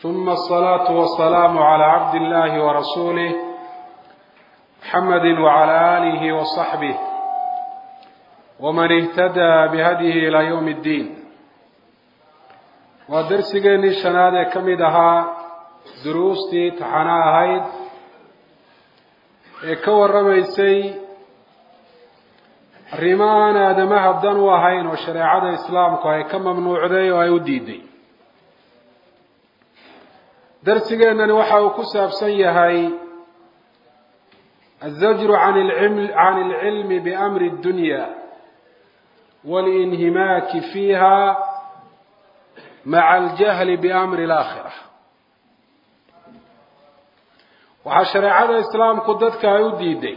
ثم الصلاة والسلام على عبد الله ورسوله محمد وعلى آله وصحبه ومن اهتدى بهديه إلى يوم الدين ودرسigeenii shanaad ee ka mid ahaa duruustii taxano ahayd ee ka warramaysay arrimo aan aadamaha dan u ahayn oo shareecada islaamku ay ka mamnuucday oo ay u diiday darsigeennani waxa uu ku saabsan yahay الزجر عن العلم, عن العلم بأمر الدنيا والانهماك فيها مع الجهل بأمر الآخرة waxaa shareecada islaamku dadka ay u diiday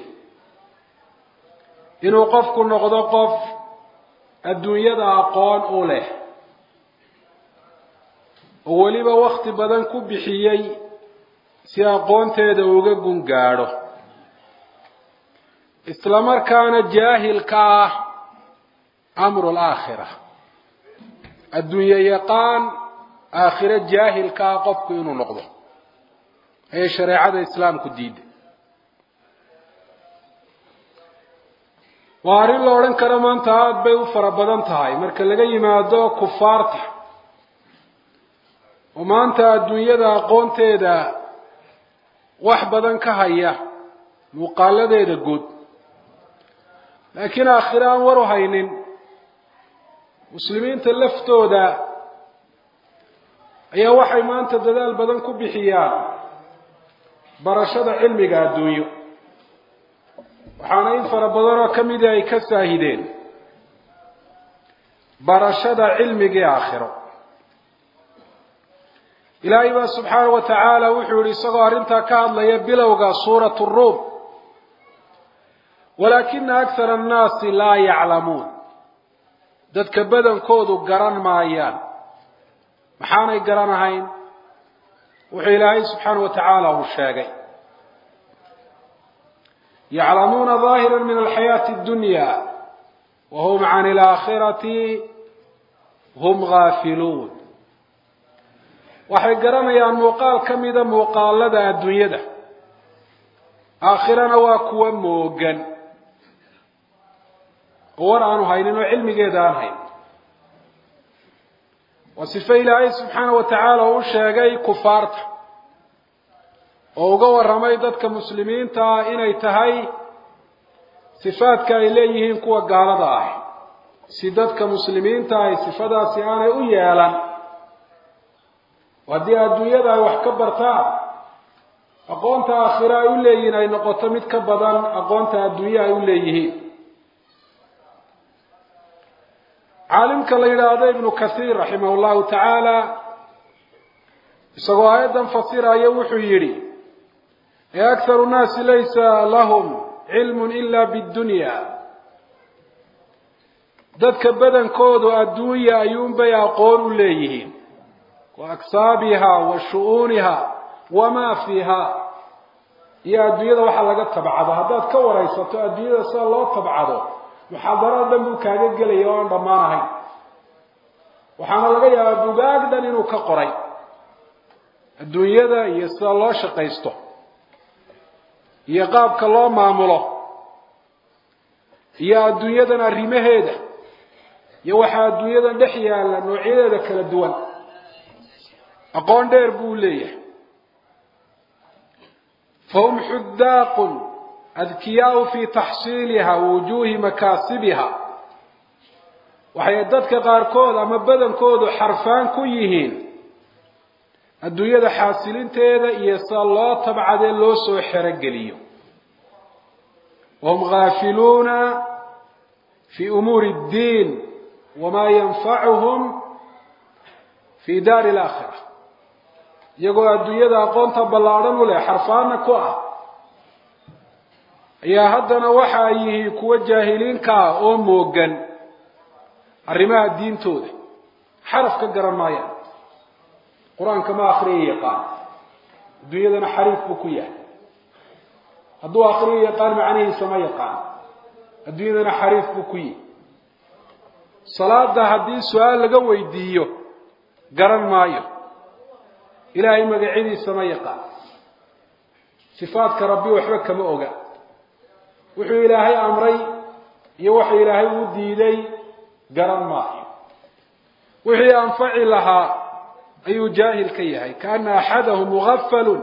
inuu qofku noqdo qof adduunyada aqoon u leh oo weliba wakti badan ku bixiyey si aqoonteeda uga gun gaadho isla markaana jaahilka ah amru laakhira adduunye yaqaan aakhiro jaahilka ah qofku inuu noqdo ayay shareecada islaamku diiday waa arrin la odhan karo maanta aada bay u fara badan tahay marka laga yimaado kufaarta oo maanta adduunyada aqoonteeda wax badan ka haya muuqaaladeeda guud laakiin aakhiro aan war u haynin muslimiinta laftooda ayaa waxay maanta dadaal badan ku bixiyaan barashada cilmiga adduunyo waxaana in fara badan oo ka mida ay ka saahideen barashada cilmigii aakhiro ilaahay baa subxaana wa tacaala wuxuu yihi isagoo arrintaa ka hadlaya bilowga suurat ruum walaakina akhara annaasi laa yaclamuun dadka badankoodu garan maayaan maxaanay garanahayn wuxuu ilaahay subxaana wa tacaala uu sheegay yaclamuuna daahira min alxayaati addunya wa hum can alaakhirati hum gaafiluun waxay garanayaan muuqaal ka mida muuqaalada adduunyada aakhirana waa kuwa moogan oo war aanu haynin oo cilmigeeda aan hayn waa sife ilaahay subxaana wa tacaala u sheegay kufaarta oo uga warramay dadka muslimiinta ah inay tahay sifaadka ay leeyihiin kuwa gaalada ah si dadka muslimiinta ahy sifadaasi aanay u yeelan haddii adduunyada ay wax ka bartaan aqoonta aakhiro ay u leeyihiin ay noqoto mid ka badan aqoonta adduunye ay u leeyihiin caalimka la yidhaahdo ibnu kathiir raximah llahu tacaala isagoo aayaddan fasiraya wuxuu yidhi ee akharu nnaasi laysa lahum cilmun ila bidunya dadka badankoodu adduunya ayuunbay aqoon u leeyihiin wa aksaabiha wa shu-uuniha wamaa fiiha iyo adduunyada waxaa laga tabcado haddaad ka waraysato adduunyada sida loo tabcado muxaadarada dhan buu kaaga gelaya oo aan dhammaan ahayn waxaana laga yaabaa bugaag dhan inuu ka qoray adduunyada iyo sida loo shaqaysto iyo qaabka loo maamulo iyo adduunyadan arrimaheeda iyo waxaa adduunyadan dhex yaalla noocyadeeda kala duwan aqoon dheer buu leeyahay fahum xudaaqun adkiyaau fi taxsiiliha wujuuhi makaasibiha waxay dadka qaarkood ama badankoodu xarfaan ku yihiin adduunyada xaasilinteeda iyo sida loo tabcadee loo soo xerogeliyo wahum gaafiluuna fi umuuri اddiin wamaa yanfacuhum fi daari alaakhira iyagoo adduunyada aqoonta ballaadhan u leh xarfaana ku ah ayaa haddana waxa ay yihiin kuwo jaahiliinka ah oo moogan arrimaha diintooda xaraf ka garan maayaan qur-aanka ma akriya yaqaan adduunyadana xariif buu ku yahay hadduu akriyo yaqaan macnihiisa ma yaqaan adduunyadana xariif buu ku yihi salaada haddii su-aal laga weydiiyo garan maayo ilaahay magacyadiisa ma yaqaan sifaadka rabbi waxba kama oga wuxuu ilaahay amray iyo waxa ilaahay uu diiday garan maayo wixii anfaci lahaa ayuu jaahil ka yahay kaana axadahum mugafalun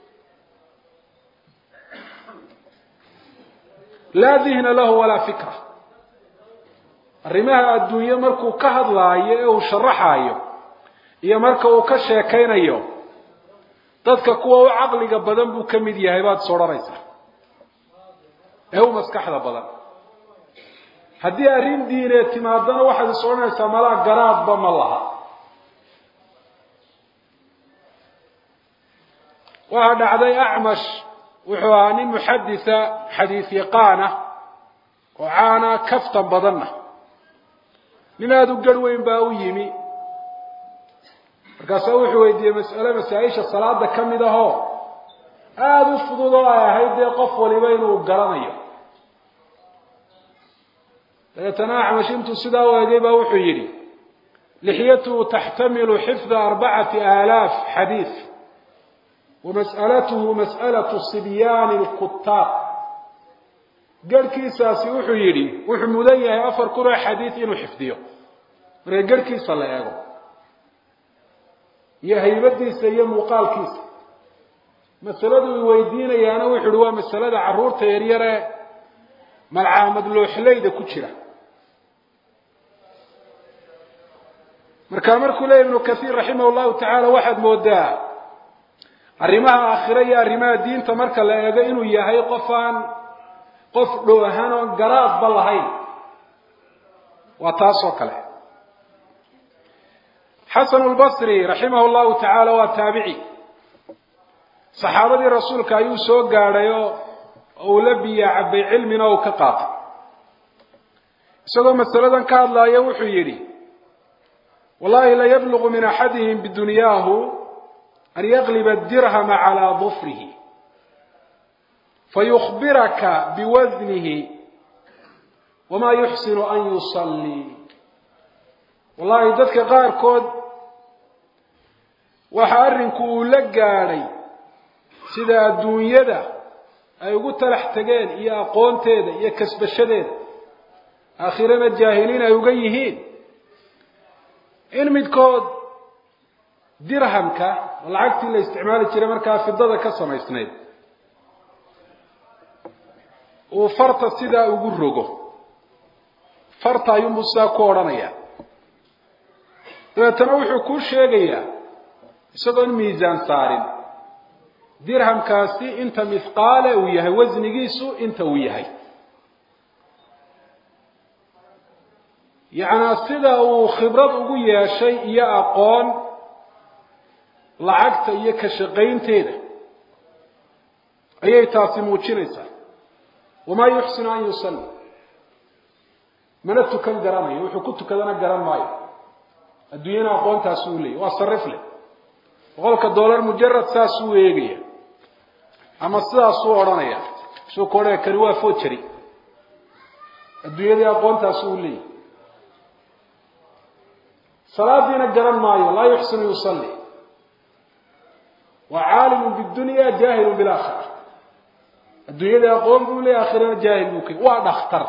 laa dihna lahu walaa fikra arrimaha adduunye markuu ka hadlaayo ee uu sharaxaayo iyo marka uu ka sheekaynayo dadka kuwa u caqliga badan buu ka mid yahay baad is odhanaysaa ee u maskaxda badan haddii arrin diineed timaadana waxaad is odhanaysaa malaa garaadba ma laha waxaa dhacday acmash wuxuu ahaa nin muxaditha xadiis yaqaana oo caana kaftan badanna nin aada u garh weyn baa u yimi markaasaa wuxuu weydiiyey mas'ale masaa-isha salaada ka mid ahoo aada u fudud oo ay ahayd dee qof waliba inuu garanayo dabeetana acmash intuu sidaa u egay baa wuxuu yidhi lixyatuhu taxtamilu xifda arbacati aalaaf xadiid wamas'alatuhu mas'alatu sibyaani lkutaab garhkiisaasi wuxuu yidhi wuxuu mudan yahay afar kun oo xadiid inuu xifdiyo marka garhkiisa la eego iyo haybadiisa iyo muuqaalkiisa masaladu i weydiinayaana wuxuu ihi waa masalada carruurta yaryare malcaamad looxleyda ku jira marka markuu leeya ibnu kathiir raximah llahu tacaala waxaad moodaa arrimaha aakhire iyo arrimaha diinta marka la eego inuu yahay qof aan qof dhoohan oon garaadba lahayn waa taas oo kale xasan lbasri raximah llahu tacaala waa taabici saxaabadii rasuulka ayuu soo gaadhay oo uu la biyaa cabay cilmina uu ka qaatay isagoo masaladan ka hadlaaya wuxuu yidhi wallahi la yablugu min axadihim bidunyaahu an yaqliba dirhama calaa dufrihi fayukbiraka biwasnihi wamaa yuxsinu an yusallii wallahi dadka qaarkood waxa arrinku uu la gaadhay sida adduunyada ay ugu talax tegeen iyo aqoonteeda iyo kasbashadeeda aakhirana jaahiliin ay uga yihiin in midkood dirhamka lacagtii la isticmaali jiray markaa fidada ka samaysnayd uu farta sidaa ugu rogo farta ayuunbuu sidaa ku odhanaya dabeetana wuxuu kuu sheegayaa isagoon miisaan saarin dirhamkaasi inta mithqaale uu yahay wasnigiisu inta uu yahay yacnaa sida uu khibrad ugu yeeshay iyo aqoon lacagta iyo ka shaqaynteeda ayay taasi muujinaysaa wamaa yuxsinu an yusalli mana tukan garanayo wuxuu ku tukadana garan maayo adduunyana aqoontaasi uu leeyay waa sarif leh boqolka dollar mujarad saasuu eegaya ama sidaasuu odhanaya suu ka odhanaya kani waa fojari adduunyadii aqoontaasi uu leeyahy salaadiina garan maayo laa yuxsinu yusalli waa caalimu bidunya jaahilu bilaakhira adduunyadii aqoon buu leeyahy aakhirana jaahil buu ka waa dhakhtar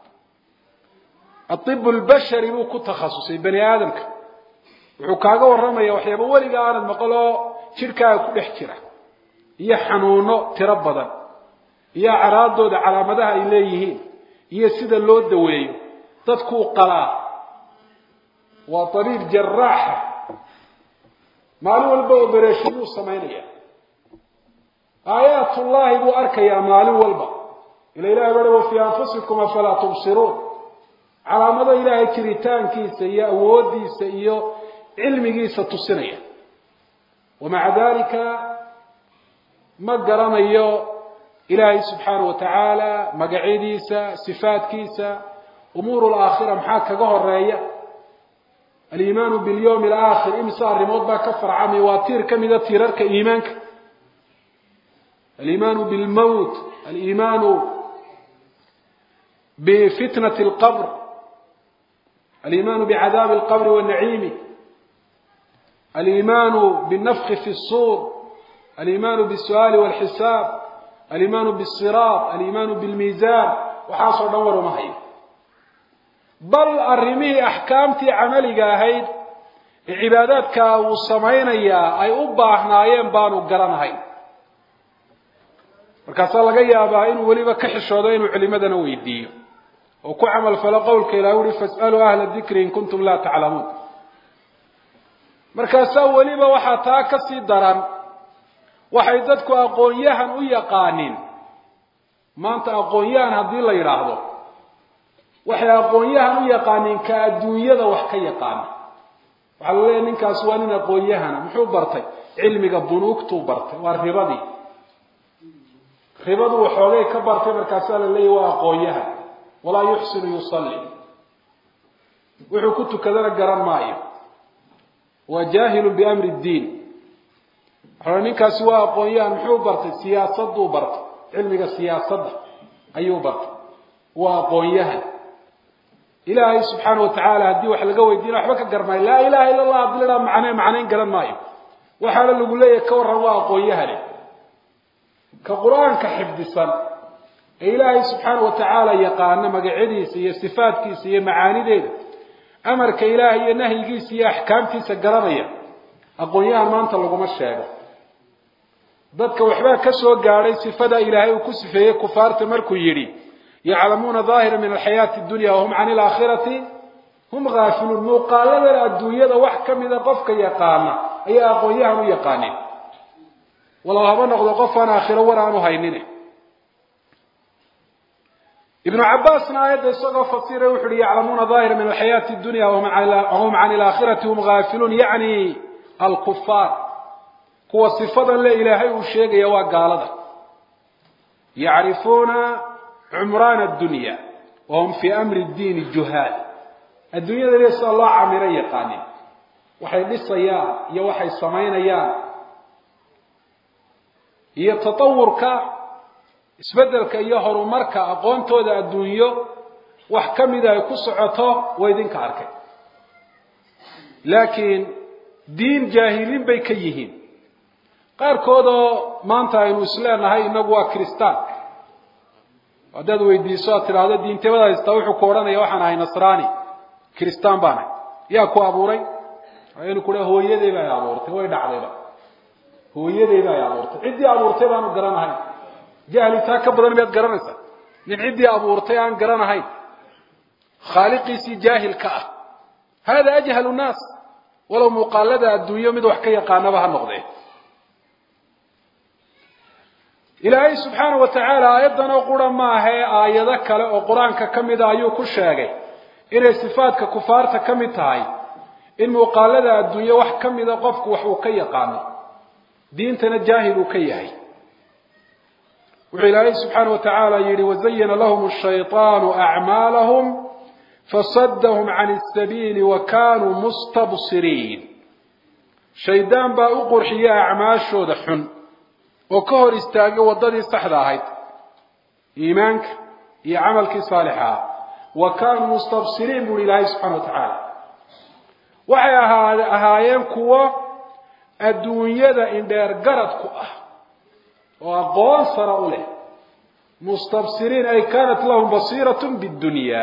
aib lbashari buu ku takhasusay bani aadamka wuxuu kaaga warramaya waxyaaba weliga aanad maqal oo jidhkaaga ku dhex jira iyo xanuuno tiro badan iyo acraadooda calaamadaha ay leeyihiin iyo sida loo daweeyo dadkuu qalaa waa abiib jaraaxa maalin walba obereshinuu samaynaya aayaatullaahi buu arkayaa maalin walba ila ilahi baa wa fii anfusikum afalaa tubsiruun calaamado ilaahay jiritaankiisa iyo awoodiisa iyo cilmigiisa tusinaya wamaca dalika ma garanayo ilaahay subxaana wa tacaala magacyadiisa sifaadkiisa umuur laakhira maxaa kaga horeeya aliimaanu bilyawmi alaakhir imise arrimood baa ka farcamay waa tiir ka mida tiirarka iimaanka aliimaanu bilmowt aliimaanu bifitnati alqabr aliimaanu bicadaabi alqabri wa naciimi aliimaanu binnafki fi الsuur aliimaanu bالsu'aali wاlxisaab aliimaanu bالsiraat aliimaanu biاlmiisaan waxaasoo dhan war uma hayo bal arrimihii axkaamtii camaliga ahayd ee cibaadaadka uu samaynayaa ay u baahnaayeen baanu garanahayn markaasaa laga yaabaa inuu weliba ka xishoodo inuu culimadana weydiiyo oo ku camal falo qowlka ilah uhi fas'aluu ahla dikri in kuntum laa taclamuun markaasaa weliba waxaa taa ka sii daran waxay dadku aqoon-yahan u yaqaaniin maanta aqoon-yahan haddii la yidhaahdo waxay aqoon-yahan u yaqaaniin ka adduunyada wax ka yaqaana waxaa la leeyahy ninkaasi waa nin aqoon-yahana muxuu bartay cilmiga bunuugtuu bartay waa ribadii ribadu waxoogay ka bartay markaasaa la leeyahy waa aqoon-yahan walaa yuxsinu yusalli wuxuu ku tukadana garan maayo waa jaahilun biamri ddiin waxaa ninkaasi waa aqoon-yahan muxuu bartay siyaasaduu bartay cilmiga siyaasadda ayuu bartay waa aqoon-yahan ilaahay subxaana watacaala haddii wax laga weydiina waxba ka garmaayo laa ilaha illa allah hadii la dhaha macne macnayn garan maayo waxaana lagu leeyahay ka warran waa aqoon-yahane ka qur-aanka xifdisan ee ilaahay subxaana watacaala yaqaana magacyadiisa iyo sifaadkiisa iyo macaanideeda amarka ilaahay iyo nahyigiisa iyo axkaamtiisa garanaya aqoon-yahan maanta laguma sheego dadka waxbaa ka soo gaadhay sifada ilaahay uu ku sifeeyey kufaarta markuu yidhi yaclamuuna daahira min alxayaati dunya wahum can ilaakhirati hum haafiluun muuqaaladan adduunyada wax ka mida qofka yaqaana ayaa aqoon-yahan u yaqaaneen walow haba noqdo qof aan aakhiro war aanu haynin ibnu cabaasna aayadda isagoo fasiray wuxu uhi yaclamuuna daahira min alxayaati dunya wahum can ilaakhirati hum haafiluun yacni alkufaar kuwa sifadan le ilaahay uu sheegaya waa gaalada yacrifuuna cumraan addunya wahum fii amri ddiini juhaal adduunyada le sida loo camiro yaqaanin waxay dhisayaan iyo waxay samaynayaan iyo tatawurka isbeddelka iyo horumarka aqoontooda adduunyo wax ka mida ay ku socoto waa idinka arkay laakiin diin jaahiliin bay ka yihiin qaarkoodoo maanta aynu isleenahay inagu waa kristaan haddaad weydiiso aad tidhaahdo diintabada haystaa wuxuu ku odhanaya waxaan ahay nasraani kristaan baan ahay yaa ku abuuray inu ku hooyaday ba ay abuurtay way dhacdayba hooyaday ba ay abuurtay ciddii abuurtay baanu garanahayn jahli taa ka badan miyaad garanaysaa nin ciddii abuurtay aan garanahayn khaaliqiisii jaahilka ah hada ajhalu nnaas walow muuqaalada adduunyo mid wax ka yaqaanaba ha noqdee ilaahay subxaana wa tacaala aayaddan oo qura maahee aayado kale oo qur-aanka ka mida ayuu ku sheegay inay sifaadka kufaarta ka mid tahay in muuqaalada adduunyo wax ka mida qofku wax uu ka yaqaano diintana jaahil uu ka yahay wuxuu ilaahay subxaana wa tacaala yihi wazayana lahum shayطaanu acmaalahum fasadahum can اsabiili wa kanuu mustabsiriin shaydaan baa u qurxiya acmaashooda xun oo ka hor istaagay waddadii saxda ahayd iimaanka iyo camalkii saalixa ah wa kaanuu mustabsiriin buuhi ilaahay subxana wa tacaala waxay ahaa ahaayeen kuwo adduunyada indheer garad ku ah oo aqoon sara u leh mustabsiriin ay kanat lahum basiirat bidunya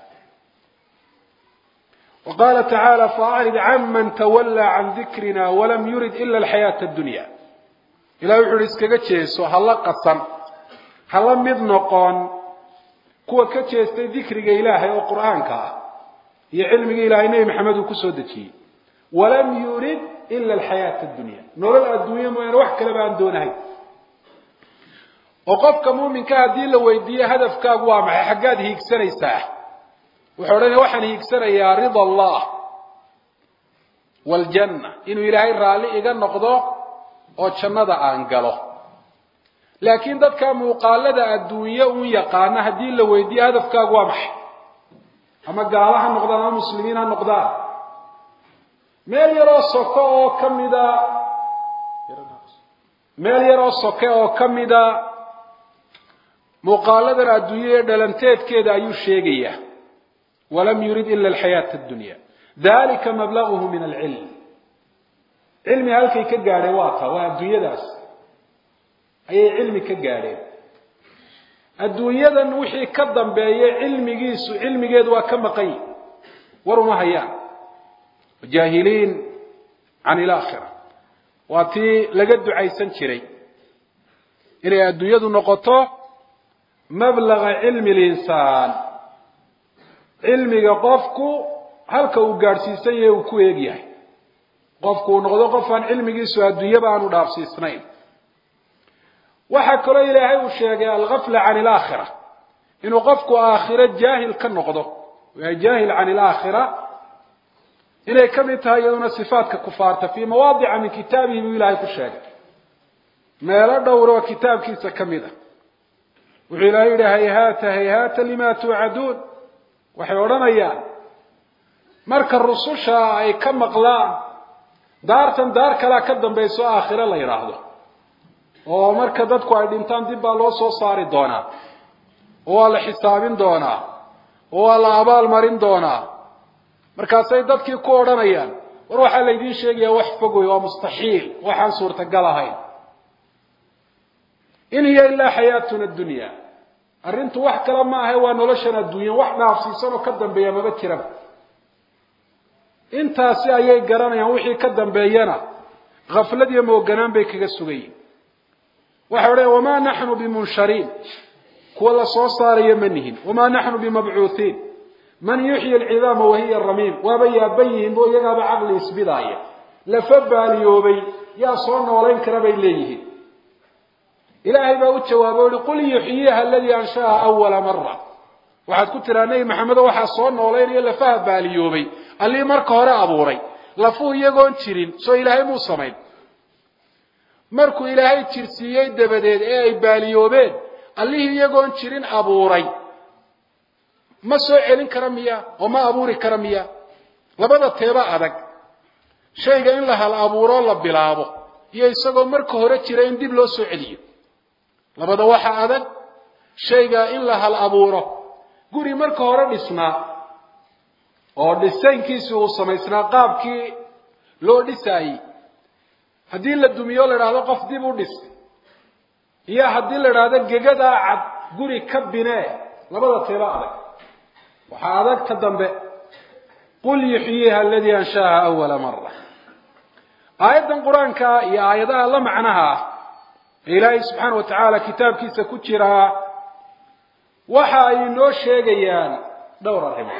wa qaala tacaala faacrid canman tawallaa can dikrina walam yurid ila alxayaata addunya ilahi wuxu uhi iskaga jeeso hala qasan hala mid noqon kuwa ka jeestay dikriga ilaahay oo qur'aanka ah iyo cilmiga ilahay nebi maxamed uu kusoo dejiyey walam yurid ila alxayaata addunya nolol adduunya mooyaane wax kaleba aan doonahayn oo qofka muuminka haddii la weydiiye hadafkaagu waa maxay xaggaad hiigsanaysaa wuxuu odhanaya waxaan hiigsanayaa rida allah waaljanna inuu ilaahay raalli iga noqdo oo jannada aan galo laakiin dadka muuqaalada adduunye uun yaqaana haddii la weydiiye hadafkaagu waa maxay ama gaalo ha noqdaan ama muslimiin ha noqdaan meel yaroo soko oo ka mida meel yaroo soke oo ka mida muuqaaladan adduunya ee dhalanteedkeeda ayuu sheegayaa walam yurid ila alxayaata addunya dalika mablaguhu min alcilm cilmi halkay ka gaadheen waa taa waa adduunyadaas ayay cilmi ka gaadheen adduunyadan wixii ka dambeeya cilmigiisu cilmigeedu waa ka maqan yi war uma hayaan jaahiliin can ilaakhira waa tii laga ducaysan jiray inay adduunyadu noqoto mablaga cilmi linsaan cilmiga qofku halka uu gaadhsiisan yahay uu ku eeg yahay qofku uu noqdo qof aan cilmigiisu adduunyaba aanu dhaafsiisnayn waxaa kaloo ilaahay uu sheegay algafla can ilaakhira inuu qofku aakhiro jaahil ka noqdo yahay jaahil can ilaakhira inay ka mid tahay iyaduna sifaatka kufaarta fii mawaadica min kitaabihi buu ilaahay ku sheegay meelo dhowr oo kitaabkiisa ka mid a wuxuu ilaahay yidhi hayhaata hayhaata lima tuucaduun waxay odhanayaan marka rususha ay ka maqlaan daartan daar kalea ka dambayso aakhiro la yidhaahdo oo marka dadku ay dhintaan dib baa loo soo saari doonaa oo waa la xisaabin doonaa oo waa la abaal marin doonaa markaasay dadkii ku odhanayaan war waxaa laydiin sheegayaa wax fog wey waa mustaxiil waxaan suurtagal ahayn in hiya ilaa xayaatuna addunya arrintu wax kale ma ahe waa noloshan adduunya wax dhaafsiisan oo ka dambeeya maba jiraba intaasi ayay garanayaan wixii ka dambeeyana khaflad iyo mooganaan bay kaga sugayiin waxay odhaya wamaa naxnu bimunshariin kuwa la soo saarayo ma nihin wamaa naxnu bimabcuuhiin man yuxyi alcidaama wahiya ramiim waaba yaaban yihiin bo iyagaaba caqli isbidaaya lafa baaliyoobay yaa soo noolayn kara bay leeyihiin ilaahay baa u jawaabay o uhi qul yuxyiiha aladii anshaaha awala mara waxaad ku tiraa nebi maxamedo waxaa soo noolaynayo lafaha baaliyoobay allii marka hore abuuray lafuu iyagoon jirin soo ilaahay muu samayn markuu ilaahay jirsiiyey dabadeed ee ay baaliyoobeen allihii iyagoon jirin abuuray ma soo celin kara miya oo ma abuuri kara miya labada teeba adag shayga in la hal abuuroo la bilaabo iyo isagoo marka hore jira in dib loo soo celiyo labada waxa adag shayga in la hal abuuro guri marka hore dhisnaa oo dhisaynkiisi uu samaysnaa qaabkii loo dhisaayey haddii la dumiyo la idhaahdo qof dib u dhis iyo haddii la idhaahdo gegadaa cad guri ka binee labada teeba adag waxaa adag ta dambe qul yuxyiiha aladii anshaaha awala mara aayaddan qur-aanka iyo aayadaha la macnaha ah ee ilaahay subxaana wa tacaala kitaabkiisa ku jiraa waxa ay inoo sheegayaan dhowr arrimood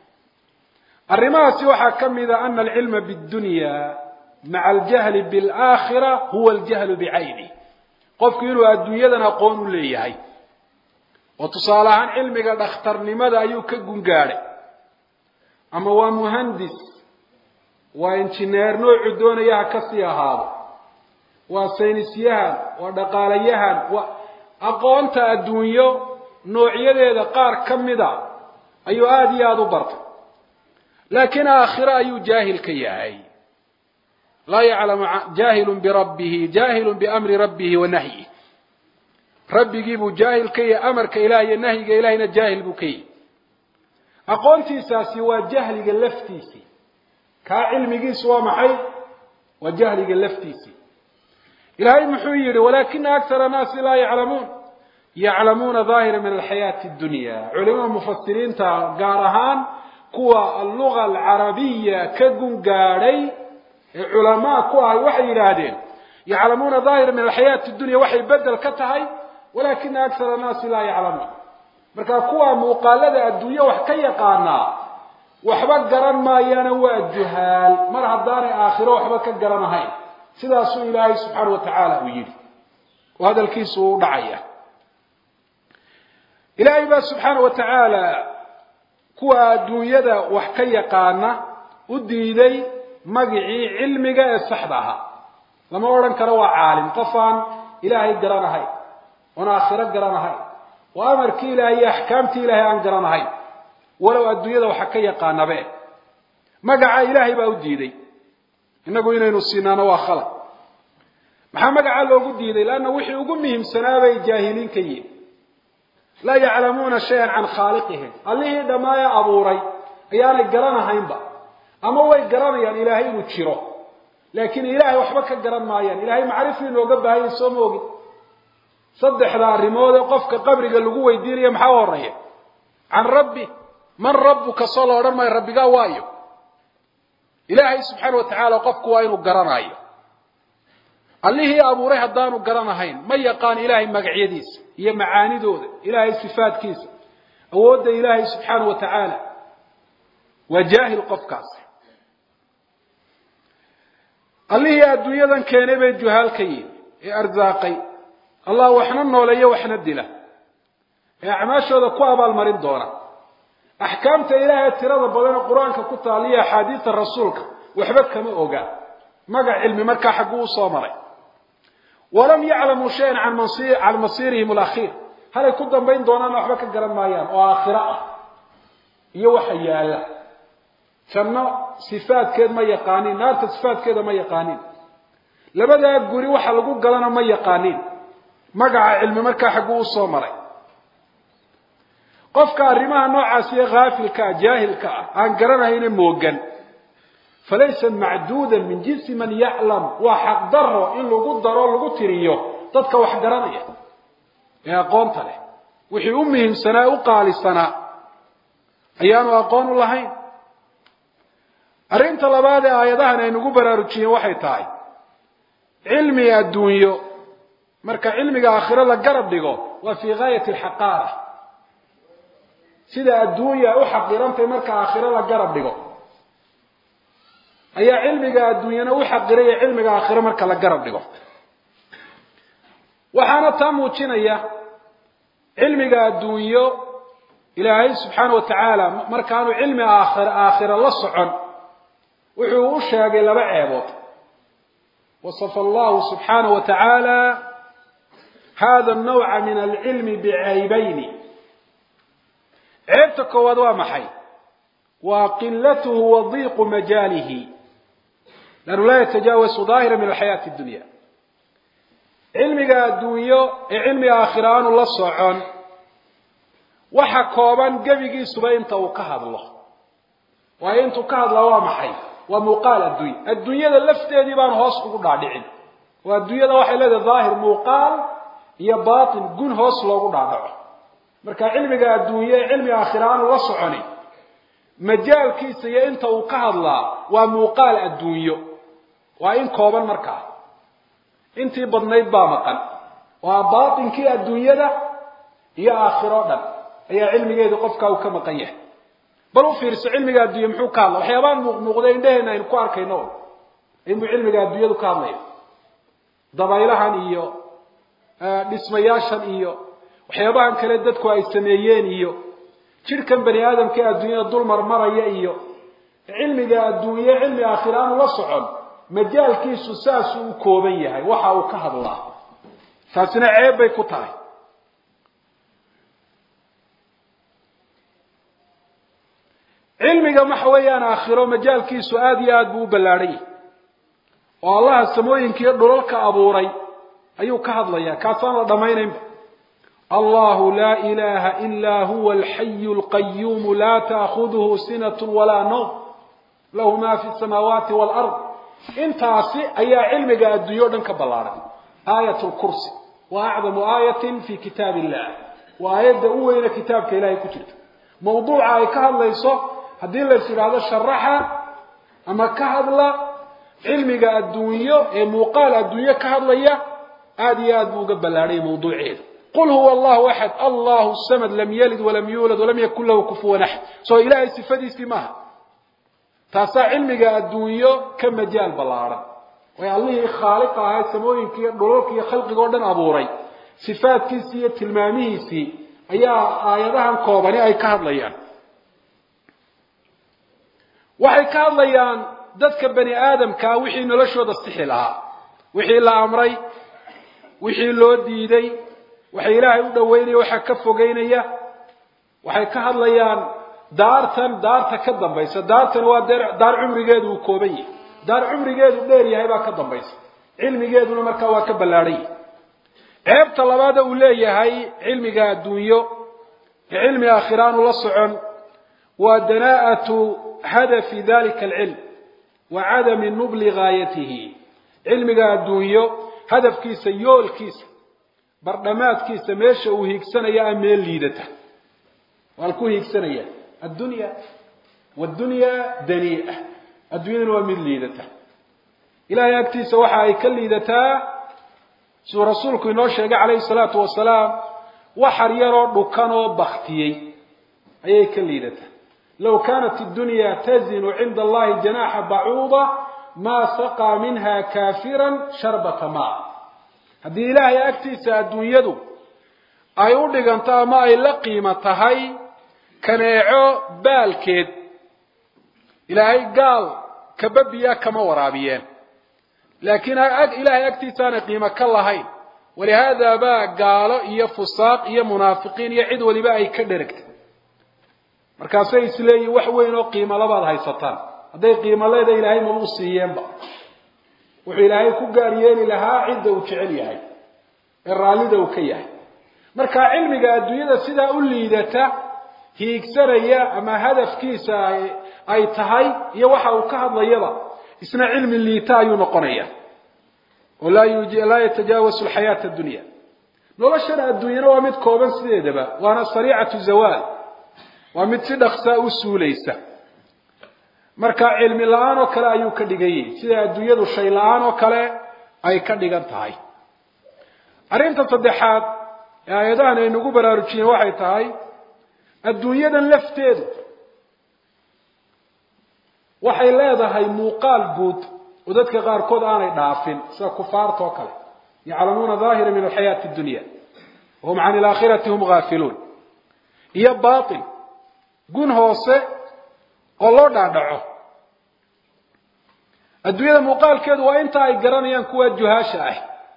arrimahaasi waxaa ka mida ana alcilma bidunya maca aljahli bialaakhira huwa aljahlu bicayni qofku inuu adduunyadan aqoon u leeyahay oo tusaale ahaan cilmiga dhakhtarnimada ayuu ka gungaadhay ama waa muhandis waa injineer noocuu doonaya ha kasii ahaado waa saynisyahan waa dhaqaalayahan waa aqoonta adduunyo noocyadeeda qaar ka mida ayuu aada iyo aada u bartay laakiin aakhiro ayuu jaahil ka yahay laa yaclamu jaahilun birabbihi jaahilun biamri rabbihi wa nahyih rabbigii buu jaahil ka yahay amarka ilaah iyo nahyiga ilahayna jaahil buu ka yahay aqoontiisaasi waa jahliga laftiisii kaa cilmigiisu waa maxay waa jahliga laftiisii ilaahay muxuu yidhi walaakina akara naasi laa yaclamuun yaclamuuna daahira min alxayaati addunya culimada mufasiriinta gaar ahaan kuwa alluga alcarabiya ka gungaadhay ee culamaa ku ahay waxay yidhaahdeen yaclamuuna daahira min alxayaati dunya waxay bedel ka tahay walaakina akara naasi laa yaclamuun marka kuwa muuqaalada adduunye wax ka yaqaanaa waxba garan maayaana waa juhaal mar haddaanay aakhiro waxba ka garanahayn sidaasuu ilaahay subxaana wa tacaala uu yidhi oo hadalkiisu uu dhacaya ilaahay baa subxaana wa tacaala kuwa adduunyada wax ka yaqaana u diiday magicii cilmiga ee saxda ahaa lama odhan karo waa caalim qof aan ilaahay garanahayn oon aakhiro garanahayn oo amarkii ilaahay iyo axkaamtii ilaahay aan garanahayn walow adduunyada waxa ka yaqaanabe magaca ilaahay baa u diiday innagu inaynu siinaano waa khalad maxaa magacaa loogu diiday leanna wixii ugu muhiimsanaa bay jaahiliin ka yihin laa yaclamuuna shayan can khaaliqihim allihii dhammaaya abuuray ayaanay garanahaynba ama way garanayaan ilaahay inuu jiro laakiin ilaahay waxba ka garan maayaan ilahay macrifuu inooga baahanya soo ma ogin saddexda arrimood ee qofka qabriga lagu weydiinaya maxaa horeeya can rabbi man rabbuka soo la odhan maayo rabbigaa waayo ilaahay subxaana wa tacaala qofku waa inuu garanaayo allihii abuuray haddaanu garanahayn ma yaqaan ilaahay magacyadiisa iyo macaanidooda ilaahay sifaadkiisa awoodda ilaahay subxaana wa tacaala waa jaahil qofkaasi allihii adduunyadan keenay bay juhaal ka yihin ee arsaaqay allah waxna nooleeyo waxna dila ee acmaashooda ku abaalmarin doona axkaamta ilaahay tirada badan ee qur-aanka ku taaliya axaadiista rasuulka waxba kama oga magac cilmi markaa xagguu usoo maray walam yaclamuu shayan can masiirihim alakhiir halay ku dambayn doonaana waxba ka garan maayaan oo aakhiro ah iyo waxa yaala janno sifaadkeed ma yaqaanin naarta sifaadkeeda ma yaqaanin labadaa guri waxa lagu galana ma yaqaanin magaca cilmi markaa xagguu usoo maray qofka arrimaha noocaasiyo haafilka ah jaahilka ah aan garanahayna moogan falaysa macduudan min jinsi man yaclam waa xaqdaro in lagu daro lagu tiriyo dadka wax garanaya ee aqoonta leh wixii u muhiimsanaa u qaalisanaa ayaanu aqoon u lahayn arrinta labaad ee aayadahan ay nagu baraarujiyeen waxay tahay cilmi adduunyo marka cilmiga aakhiro la garab dhigo waa fii gaayati alxaqaara sida adduunya u xaqirantahay marka aakhiro la garab dhigo ayaa cilmiga adduunyana u xaqiraya cilmiga aakhiro marka la garab dhigo waxaana taa muujinaya cilmiga adduunyo ilaahay subxaana wa tacaala markaanu cilmi aakhir aakhiro la socon wuxuu u sheegay laba ceebood wasafa allahu subxaana wa tacaala hada nawca min alcilmi bicaybayni ceebta koowaad waa maxay waa qilatuhu wa diiqu majaalihi lannu laa yatajaawasu daahira min alxayaati addunya cilmiga adduunyo ee cilmiga aakhira aanu la socon waxa kooban gebigiisuba inta uu ka hadlo waayo intuu ka hadlaa waa maxay waa muuqaal adduunya adduunyada lafteedii baan hoos ugu dhaadhicin oo adduunyada waxay leedahay daahir muuqaal iyo baatin gun hoos loogu dhaadhaco marka cilmiga adduunye ee cilmiga aakhira aanu la soconi majaalkiisa iyo inta uu ka hadlaa waa muuqaal adduunyo waa in kooban markaa intii badnayd baa maqan waa baatinkii adduunyada iyo aakhiro dhan ayaa cilmigeedu qofkaa uu ka maqan yahay bal u fiirso cilmiga adduunya muxuu ka hadla waxyaabaan muuqmuuqda indheheena aynu ku arkayno inbuu cilmiga adduunyadu ka hadlaya dabaylahan iyo dhismayaashan iyo waxyaabahan kale dadku ay sameeyeen iyo jidhkan bani aadamka ee adduunyada dul marmaraya iyo cilmiga adduunye cilmi aakhira aanu la socon majaalkiisu saasuu u kooban yahay waxa uu ka hadlaa taasina ceeb bay ku tahay cilmiga waxa weeyaan aakhiro majaalkiisu aada iyo aada buu u ballaadhan yahay oo allaha samooyinkiiyo dhulalka abuuray ayuu ka hadlayaa kaasaan la dhammaynaynba allahu laa ilaha ilaa huwa alxayu alqayuumu laa taakhuduhu sinat walaa nawm lahu ma fi samaawaati walard intaasi ayaa cilmiga adduunyo o dhan ka ballaadhan aayat lkursi wa acdamu aayatin fi kitaab illah waa aayadda u weyne kitaabka ilahay ku jirta mawduuca ay ka hadlayso haddii lays idhaahdo sharaxa ama ka hadla cilmiga adduunyo ee muuqaal adduunyo ka hadlaya aada iyo aad buu uga ballaadhay mawduuceeda qul huwa allahu axad allahu samad lam yalid walam yuulad walam yakun lahu kufuwan axad soo ilaahay sifadiisii maaha taasaa cilmiga adduunyo ka majaal ballaadhan way allihii khaaliqa ahayd samooyinka iyo dhulalka iyo khalqiga o dhan abuuray sifaadkiisii iyo tilmaamihiisii ayaa aayadahan koobani ay ka hadlayaan waxay ka hadlayaan dadka bani aadamkaa wixii noloshooda sixi lahaa wixii la amray wixii loo diiday waxay ilaahay u dhoweynaya waxaa ka fogeynaya waxay ka hadlayaan daartan daarta ka dambaysa daartan waa daar cumrigeedu uu kooban yahay daar cumrigeedu dheer yahay baa ka dambaysa cilmigeeduna markaa waa ka ballaadhan yahay ceebta labaada uu leeyahay cilmiga adduunyo ee cilmi aakhiraanu la socon waa danaa'atu hadafi dalika alcilm wa cadami nubli gaayatihi cilmiga adduunyo hadafkiisa yoolkiisa bardhamaadkiisa meesha uu hiigsanaya a meel liidata waal ku hiigsanaya addunya waddunyaa danii'a adduunyaduna waa mid liidata ilahay agtiisa waxa ay ka liidataa siduu rasuulku inoo sheegay calayhi salaatu wasalaam waxar yaroo dhukan oo baktiyey ayay ka liidataa low kaanat iddunya tazinu cinda allahi janaxa bacuuda maa saqaa minha kaafiran sharbata maa haddii ilaahay agtiisa adduunyadu ay u dhiganto ama ay la qiimo tahay kaneeco baalkeed ilaahay gaal kababiya kama waraabiyeen laakiin ilaahay agtiisa aanay qiimo ka lahayn walihaada baa gaalo iyo fusaaq iyo munaafiqiin iyo cid waliba ay ka dheragtay markaasay isleeyihin wax weyn oo qiimo labaad haysataan hadday qiimo leeda ilaahay mabuu siiyeenba wuxuu ilaahay ku gaar yeeli lahaa cidda uu jecel yahay ee raallida uu ka yahay marka cilmiga adduunyada sidaa u liidata hiigsanaya ama hadafkiisa ay tahay iyo waxa uu ka hadlayaba isna cilmi liita ayuu noqonaya oo laa yatajaawasu alxayaata addunya noloshan adduunyana waa mid kooban sideedaba waana sariicatu zawaal waa mid si dhaksaa u suulaysa marka cilmi la-aan oo kale ayuu ka dhigan yahi sida adduunyadu shay la-aan oo kale ay ka dhigan tahay arrinta saddexaad ee aayadahan aynugu baraarujiyeen waxay tahay adduunyadan lafteedu waxay leedahay muuqaal guud oo dadka qaarkood aanay dhaafin sida kufaarta oo kale yaclamuuna daahira min alxayaati addunya wahum can ilaakhirati hum gaafiluun iyo baatil gun hoose oo loo dhaadhaco adduunyada muuqaalkeedu waa inta ay garanayaan kuwa juhaasha ah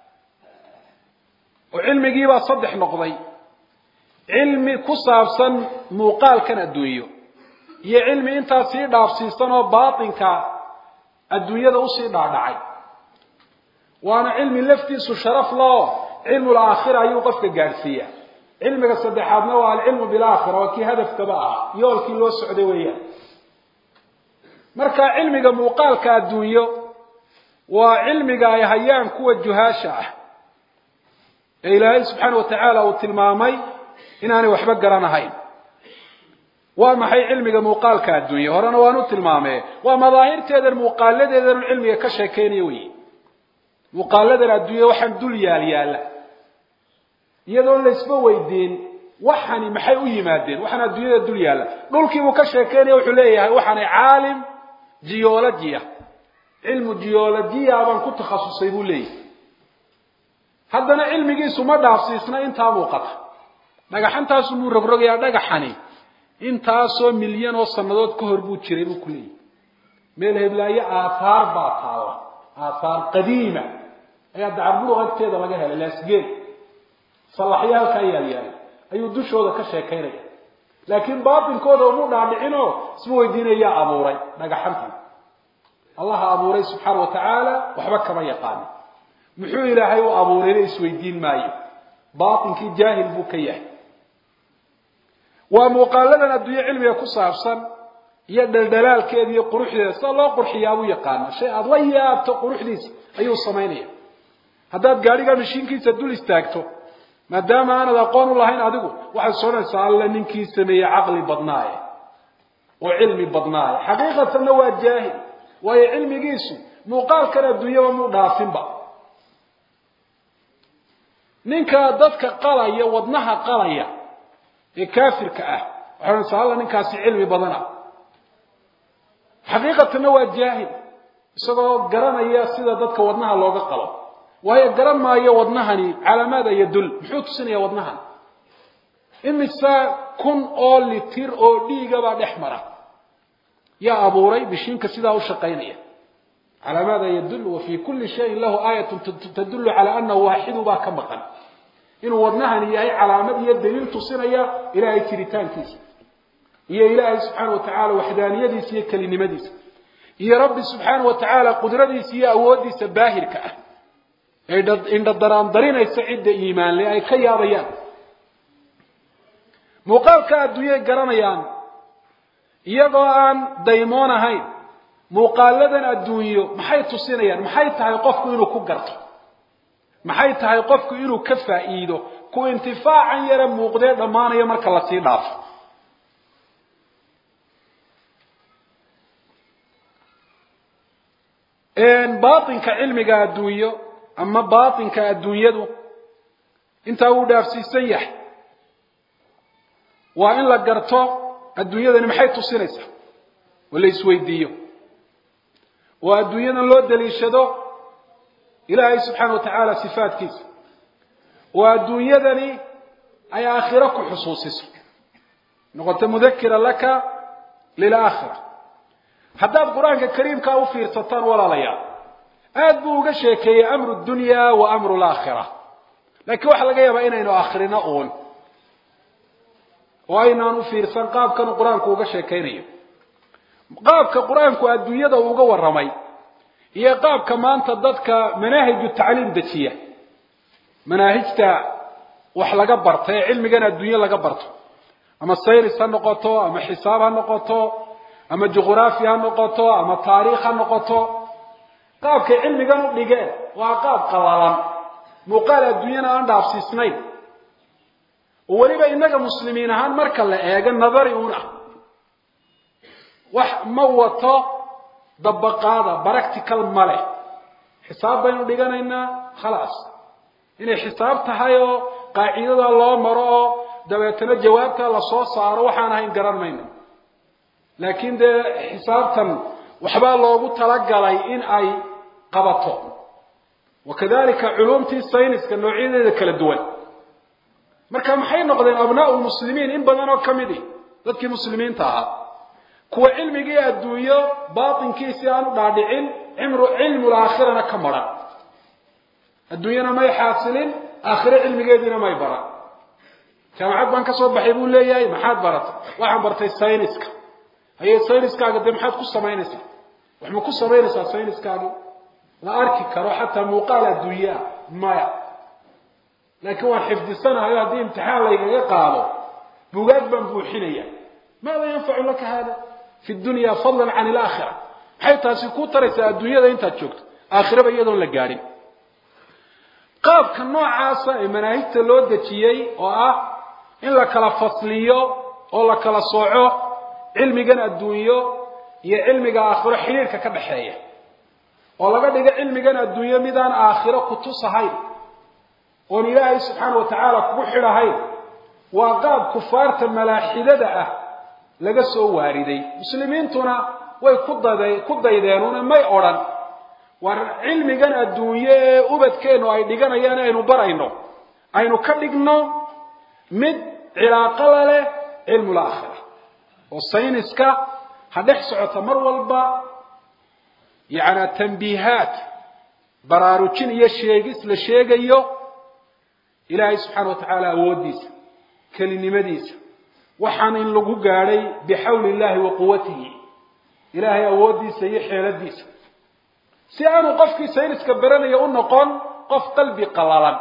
oo cilmigiibaa saddex noqday cilmi ku saabsan muuqaalkan adduunyo iyo cilmi intaa sii dhaafsiisan oo baatinka adduunyada usii dhaadhacay waana cilmi laftiisu sharaf lao cilmu laakhira ayuu qofka gaadhsiiya cilmiga saddexaadna waa alcilmu bilaakhira waa kii hadafkaba ahaa yoolkii loo socday weeyaan marka cilmiga muuqaalka adduunyo waa cilmiga ay hayaan kuwa juhaasha ah ee ilaahay subxaana wa tacaala uu tilmaamay inaanay waxba garanahayn waa maxay cilmiga muuqaalka adduunye horena waan u tilmaamee waa madaahirteedan muuqaaladeedan cilmiga ka sheekeynaya wey muuqaaladan adduunya waxaan dul yaal yaalla iyadoon laysba weydiin waxani maxay u yimaadeen waxaan adduunyada dul yaalla dhulkiibuu ka sheekeynaya wuxuu leeyahay waxaanay caalim geologia cilmu geologia baan ku takhasusay buu leeyahay haddana cilmigiisu ma dhaafsiisna intaa muuqata dhagaxantaasu muu rogrogayaa dhagaxani intaasoo milyan oo sannadood ka hor buu jiray buu ku leeyahy meel heblaayo aathaar baa taalla aathaar qadiima ayaa dacarburuq agteeda laga helay laasgeel sallaxyo halkaa yaalyaala ayuu dushooda ka sheekaynaya laakiin baatinkooda umu dhaadhicinoo isma weydiinayaa abuuray dhagaxantan allaha abuuray subxaana wa tacaala waxba kama yaqaano muxuu ilaahay u abuurayna isweydiin maayo baatinkii jaahil buu ka yahay waa muuqaaladan adduunye cilmiga ku saabsan iyo dhaldhalaalkeeda iyo quruxdeeda sida loo qurxiyaabuu yaqaana shay aada la yaabto quruxdiisa ayuu samaynaya haddaad gaadhiga mashiinkiisa dul istaagto maadaama aanad aqoon u lahayn adigu waxaad soonaysaa alla ninkii sameeyey caqli badnaaye oo cilmi badnaaye xaqiiqatanna waa jaahil waayo cilmigiisu muuqaalkan adduunyaba muu dhaafinba ninka dadka qalaya wadnaha qalaya ee kaafirka ah waxay odhanaysaa alla ninkaasi cilmi badana xaqiiqatanna waa jaahil isagoo garanaya sida dadka wadnaha looga qalo waayo garan maayo wadnahani calaamaad aya dul muxuu tusinaya wadnahan imise kun oo litir oo dhiigabaa dhex mara yaa abuuray bishiinka sidaa u shaqaynaya calaamaad yadul wa fii kulli shayin lahu aayatun tadullu calaa anahu waaxidu baa ka maqan inuu wadnahani yahay calaamad iyo daliil tusinaya ilaahay jiritaankiisa iyo ilaahay subxaana wa tacaala waxdaaniyadiisa iyo kelinimadiisa iyo rabbi subxaana wa tacaala qudradiisa iyo awooddiisa baahirka ah ee indhadaraandarinaysa cidda iimaanle ay ka yaabayaan muuqaalka adduunyay garanayaan iyagoo aan daymoon ahayn muuqaaladan adduunyo maxay tusinayaan maxay tahay qofku inuu ku garto maxay tahay qofku inuu ka faa'iido ku intifaacan yara muuqdee dhammaanaya marka lasii dhaafo baatinka cilmiga adduunyo ama baatinka adduunyadu intaa wuu dhaafsiisan yahay waa in la garto adduunyadani maxay tusinaysaa oo la isweydiiyo oo adduunyadan loo daliishado ilaahay subxaana wa tacaala sifaadkiisa oo adduunyadani ay aakhiro ku xusuusiso noqoto mudakira laka lilaakhira haddaad qur-aanka kariimkaa u fiirsataan walaalayaal aad buu uga sheekeeyey amru dunya wa amru laakhira laakiin waxaa laga yaabaa inaynu akhrino uun oo aynaan u fiirsan qaabkan qur-aanku uga sheekaynayo qaabka qur-aanku adduunyada uga warramay iyo qaabka maanta dadka manaahiju tacliim dejiya manaahijta wax laga barta ee cilmigan adduunye laga barto ama saynis ha noqoto ama xisaab ha noqoto ama juqraafi ha noqoto ama taariikh ha noqoto qaabkay cilmigan u dhigeen waa qaab qabalan muuqaal adduunyana aan dhaafsiisnayn oo weliba innaga muslimiin ahaan marka la eego nadari uun ah wax ma wato dabaqaada practical ma leh xisaab baynu dhiganaynaa khalaas inay xisaab tahay oo qaacidada loo maro oo dabeetana jawaabta lasoo saaro waxaan ahayn garan mayno laakiin dee xisaabtan waxbaa loogu talagalay in ay qabato wakadalika culumtii sayniska noocyadeeda kala duwan marka maxay noqdeen abnaau lmuslimiin in badan oo ka midi dadkii muslimiinta ahaa kuwa cilmigii adduunyo baatinkiisii aan u dhaadhicin cimru cilmu laakhirana ka maran adduunyana may xaasilin aakhiro cilmigeediina may baran jaamacad baan ka soo baxay buu leeyahay maxaad baratay waxaan bartay sayniska haye sayniskaaga dee maxaad ku samaynaysaa wax ma ku samaynaysaa sayniskaagi la arki karo xataa muuqaal adduunye ah maya laakiin waan xifdisanahayo haddii imtixaan laygaga qaado bugaag baan buuxinaya maada yanfacu laka hada fi dunya fadlan can ilaakhira maxay taasi ku taraysaa adduunyada intaad joogto aakhiraba iyadoon la gaadhin qaabka noocaasa ee manaahijta loo dejiyey oo ah in la kala fasliyo oo la kala sooco cilmigan adduunyo iyo cilmiga aakhiro xidhiirka ka dhaxeeya oo laga dhigo cilmigan adduunyo midaan aakhiro ku tusahayn oon ilaahay subxaana wa tacaala kugu xidhahayn waa qaab kufaarta malaaxidada ah laga soo waariday muslimiintuna way ku dada ku daydeenuna may odhan war cilmigan adduunye ee ubadkeennu ay dhiganayaan aynu barayno aynu ka dhigno mid cilaaqala leh cilmul aakhira oo sayniska ha dhex socota mar walba yacnaa tambiihaat baraarujin iyo sheegis la sheegayo ilaahay subxaana wa tacaala awooddiisa kelinimadiisa waxaan in lagu gaadhay bixawli illahi wa quwatihi ilaahay awooddiisa iyo xeeladiisa si aanu qofkii sayniska baranaya u noqon qof qalbi qalalan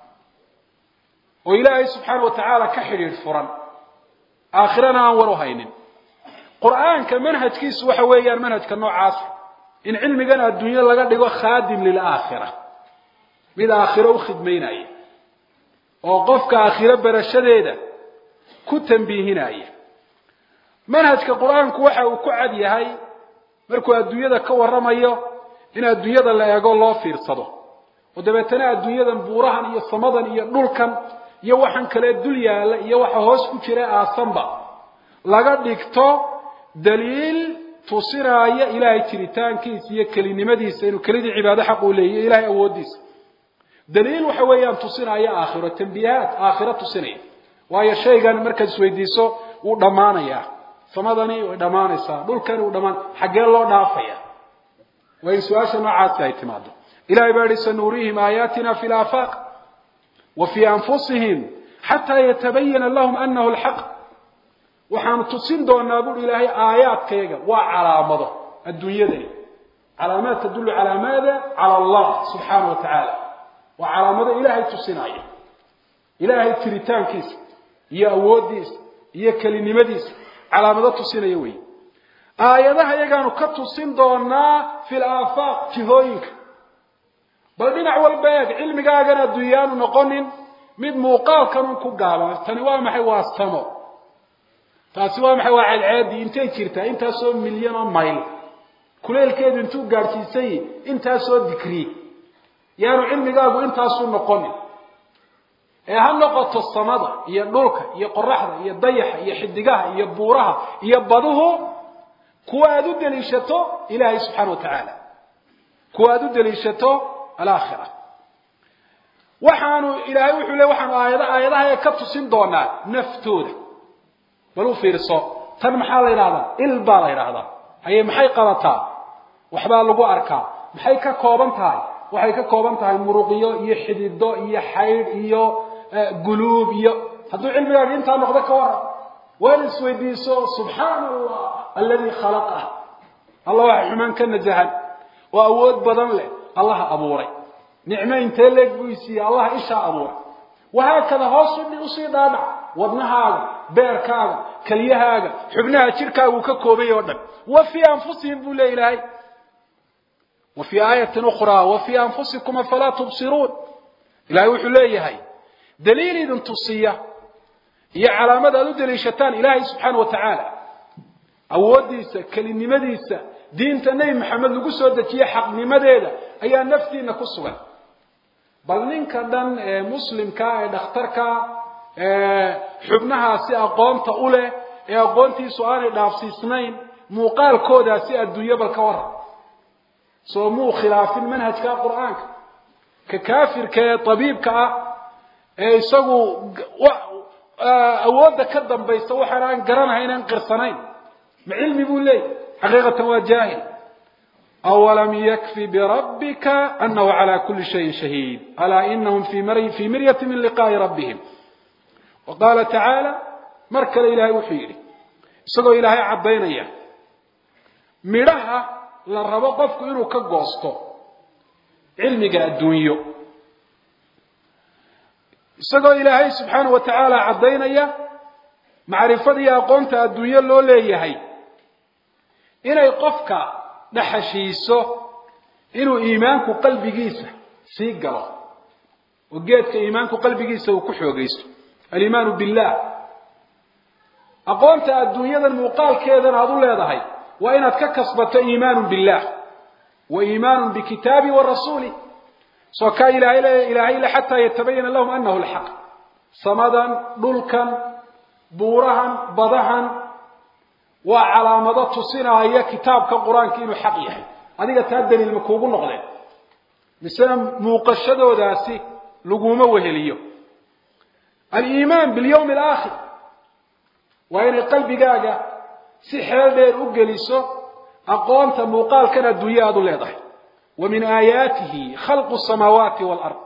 oo ilaahay subxaana wa tacaala ka xidhiidh furan aakhirana aan war u haynin qur-aanka manhajkiisu waxa weeyaan manhajka noocaas in cilmigan adduunyo laga dhigo khaadim lilaakhira mid aakhiro u khidmaynaya oo qofka aakhiro barashadeeda ku tambiihinaya manhajka qur-aanku waxa uu ku cad yahay markuu adduunyada ka warramayo in adduunyada la eego loo fiirsado oo dabeetana adduunyadan buurahan iyo samadan iyo dhulkan iyo waxan kale dul yaalla iyo waxa hoos ku jira aasanba laga dhigto daliil tusinaaya ilaahay jiritaankiisa iyo kelinimadiisa inuu kelidii cibaado xaq uu leeyahy ilahay awooddiisa daliil waxa weeyaan tusinaya aakhiro tambiihaat aakhiro tusinaya waayo shaygan markaad isweydiiso wuu dhammaanayaa samadani way dhammaanaysaa dhulkani wuu dhammaan xaggee loo dhaafaya waa in su-aasha noocaasi ay timaado ilahay baa yihi sanuuriihim aayaatina fi laafaaq wa fii anfusihim xataa yatabayana lahum anahu lxaq waxaanu tusin doonaa buuri ilaahay aayaadkayga waa calaamado adduunyadani calaamaad tadullu calaa maada cala allah subxaana wa tacaala waa calaamado ilaahay tusinaya ilaahay jiritaankiisa iyo awooddiisa iyo kelinimadiisa calaamado tusinaya wey aayadaha iyagaanu ka tusin doonaa fi laafaaq jihooyinka bal dhinac walba eeg cilmigaagan adduunyaanu noqonin mid muuqaalkanun ku gaaban tani waa maxay waa samo taasi waa maxay waa ceedceedii intay jirtaa intaasoo milyan oo mayl kuleelkeedu intuu gaadhsiisay intaasoo dikri yaanu cilmigaagu intaasuu noqonin ee ha noqoto samada iyo dhulka iyo qoraxda iyo dayaxa iyo xidigaha iyo buuraha iyo baduhu kuwa aada u daliishato ilaahay subxaana wa tacaala kuwa aada u daliishato alaakhira waxaanu ilaahay wuxuu le waxaanu aayad aayadaha ka tusin doonaa naftooda bal u fiirso tan maxaa la yidhahdaa il baa la yidhaahdaa haye maxay qabataa waxbaa lagu arkaa maxay ka kooban tahay waxay ka kooban tahay muruqyo iyo xidido iyo xaydh iyo guluub iyo hadduu cilmigaaga intaa noqdo ka waran waana isweydiiso subxaana allah aladi khalaqah allah waxa xumaan ka nasahan oo awood badan leh allaha abuuray nicmo intee leeg buu isiiyey allaha ishaa abuuray wahaakada hoos usii dhaadhac wadnahaaga beerkaaga kelyahaaga xubnaha jirkaagu ka koobay oo dhan wa fii anfusihim buu le ilaahay wa fii aayatin ukhraa wa fii anfusikum afalaa tubsiruun ilahay wuxuu leeyahay daliil idin tusiya iyo calaamad aad u daliishataan ilaahay subxaana wa tacaala awooddiisa kelinimadiisa diinta nebi maxamed lagu soo dejiye xaqnimadeeda ayaa naftiina ku sugan bal ninka dhan ee muslimka ee dhakhtarka xubnahaasi aqoonta u leh ee aqoontiisu aanay dhaafsiisnayn muuqaalkoodaasi adduunyo bal ka waran soo muu khilaafin manhajka qur-aanka ka kaafirka ee tabiibka ah ee isagu awoodda ka dambaysa waxaan aan garanahayn aan qirsanayn ma cilmi buu leeyahy xaqiiqatan waa jaahil awalam yakfi birabbika anahu cala kuli shayin shahiid alaa inahum fii miryati min liqaa'i rabbihim wa qaala tacaala mar kale ilaahay wuxuu yidhi isagoo ilaahay caddaynaya midhaha la rabo qofku inuu ka goosto cilmiga adduunyo isagoo ilaahay subxaana wa tacaala caddaynaya macrifada iyo aqoonta adduunyo loo leeyahay inay qofka dhaxashiiso inuu iimaanku qalbigiisa sii galo oo geedka iimaanku qalbigiisa uu ku xoogaysto alimaanu billah aqoonta adduunyadan muuqaalkeedan aada u leedahay waa inaad ka kasbato iimaanu billah wa iimaanu bikitaabi wa rasuuli soo kaa ilaahay ilaahay le xataa yatabayana lahum anahu lxaq samadan dhulkan buurahan badahan waa calaamado tusinaya kitaabka qur-aanka inuu xaq yahay adiga taa daliil ma kuugu noqdeen misena muuqashadoodaasi laguma weheliyo aliimaan bilyawmi alaakhir waa inay qalbigaaga si xeel dheer u geliso aqoonta muuqaalkan adduunye aada u leedahay wa min aayaatihi khalqu samaawaati waalard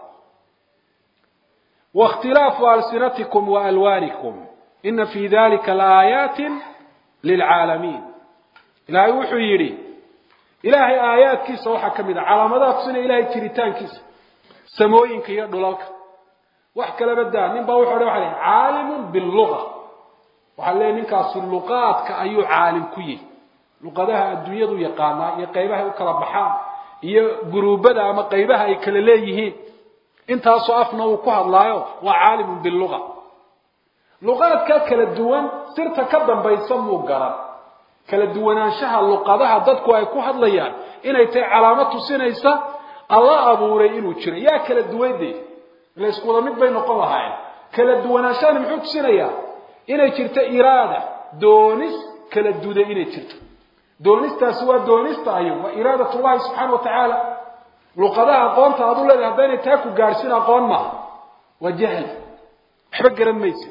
waاkhtilaafu alsinatikum wa alwaanikum ina fi dalika laaayaati lilcaalamiin ilaahay wuxuu yidhi ilaahay aayaadkiisa waxaa ka mid a calaamadaha tusinaya ilahay jiritaankiisa samooyinka iyo dhulalka wax kalaba daa nin baa wuxu odhan waxa leh caalimun biluga waxaa leeyahy ninkaasi luqaadka ayuu caalim ku yihi luqadaha adduunyadu yaqaanaa iyo qaybahay u kala baxaan iyo guruubada ama qaybaha ay kala leeyihiin intaasoo afna uu ku hadlaayo waa caalimun biluga luqaadka kala duwan sirta ka dambaysa muu garan kala duwanaanshaha luqadaha dadku ay ku hadlayaan inay tahay calaamad tusinaysa alla abuuray inuu jiro yaa kala duwande ila isku wada mid bay noqon lahaayeen kala duwanaanshahani muxuu tusinayaa inay jirto iraada doonis kala duda inay jirto doonistaasi waa doonista ayo waa iraadat llahi subxaana wa tacaala luqadaha aqoonta aad u leedahay haddaynay taa ku gaadhsin aqoon maaha waa jahl waxba garan maysa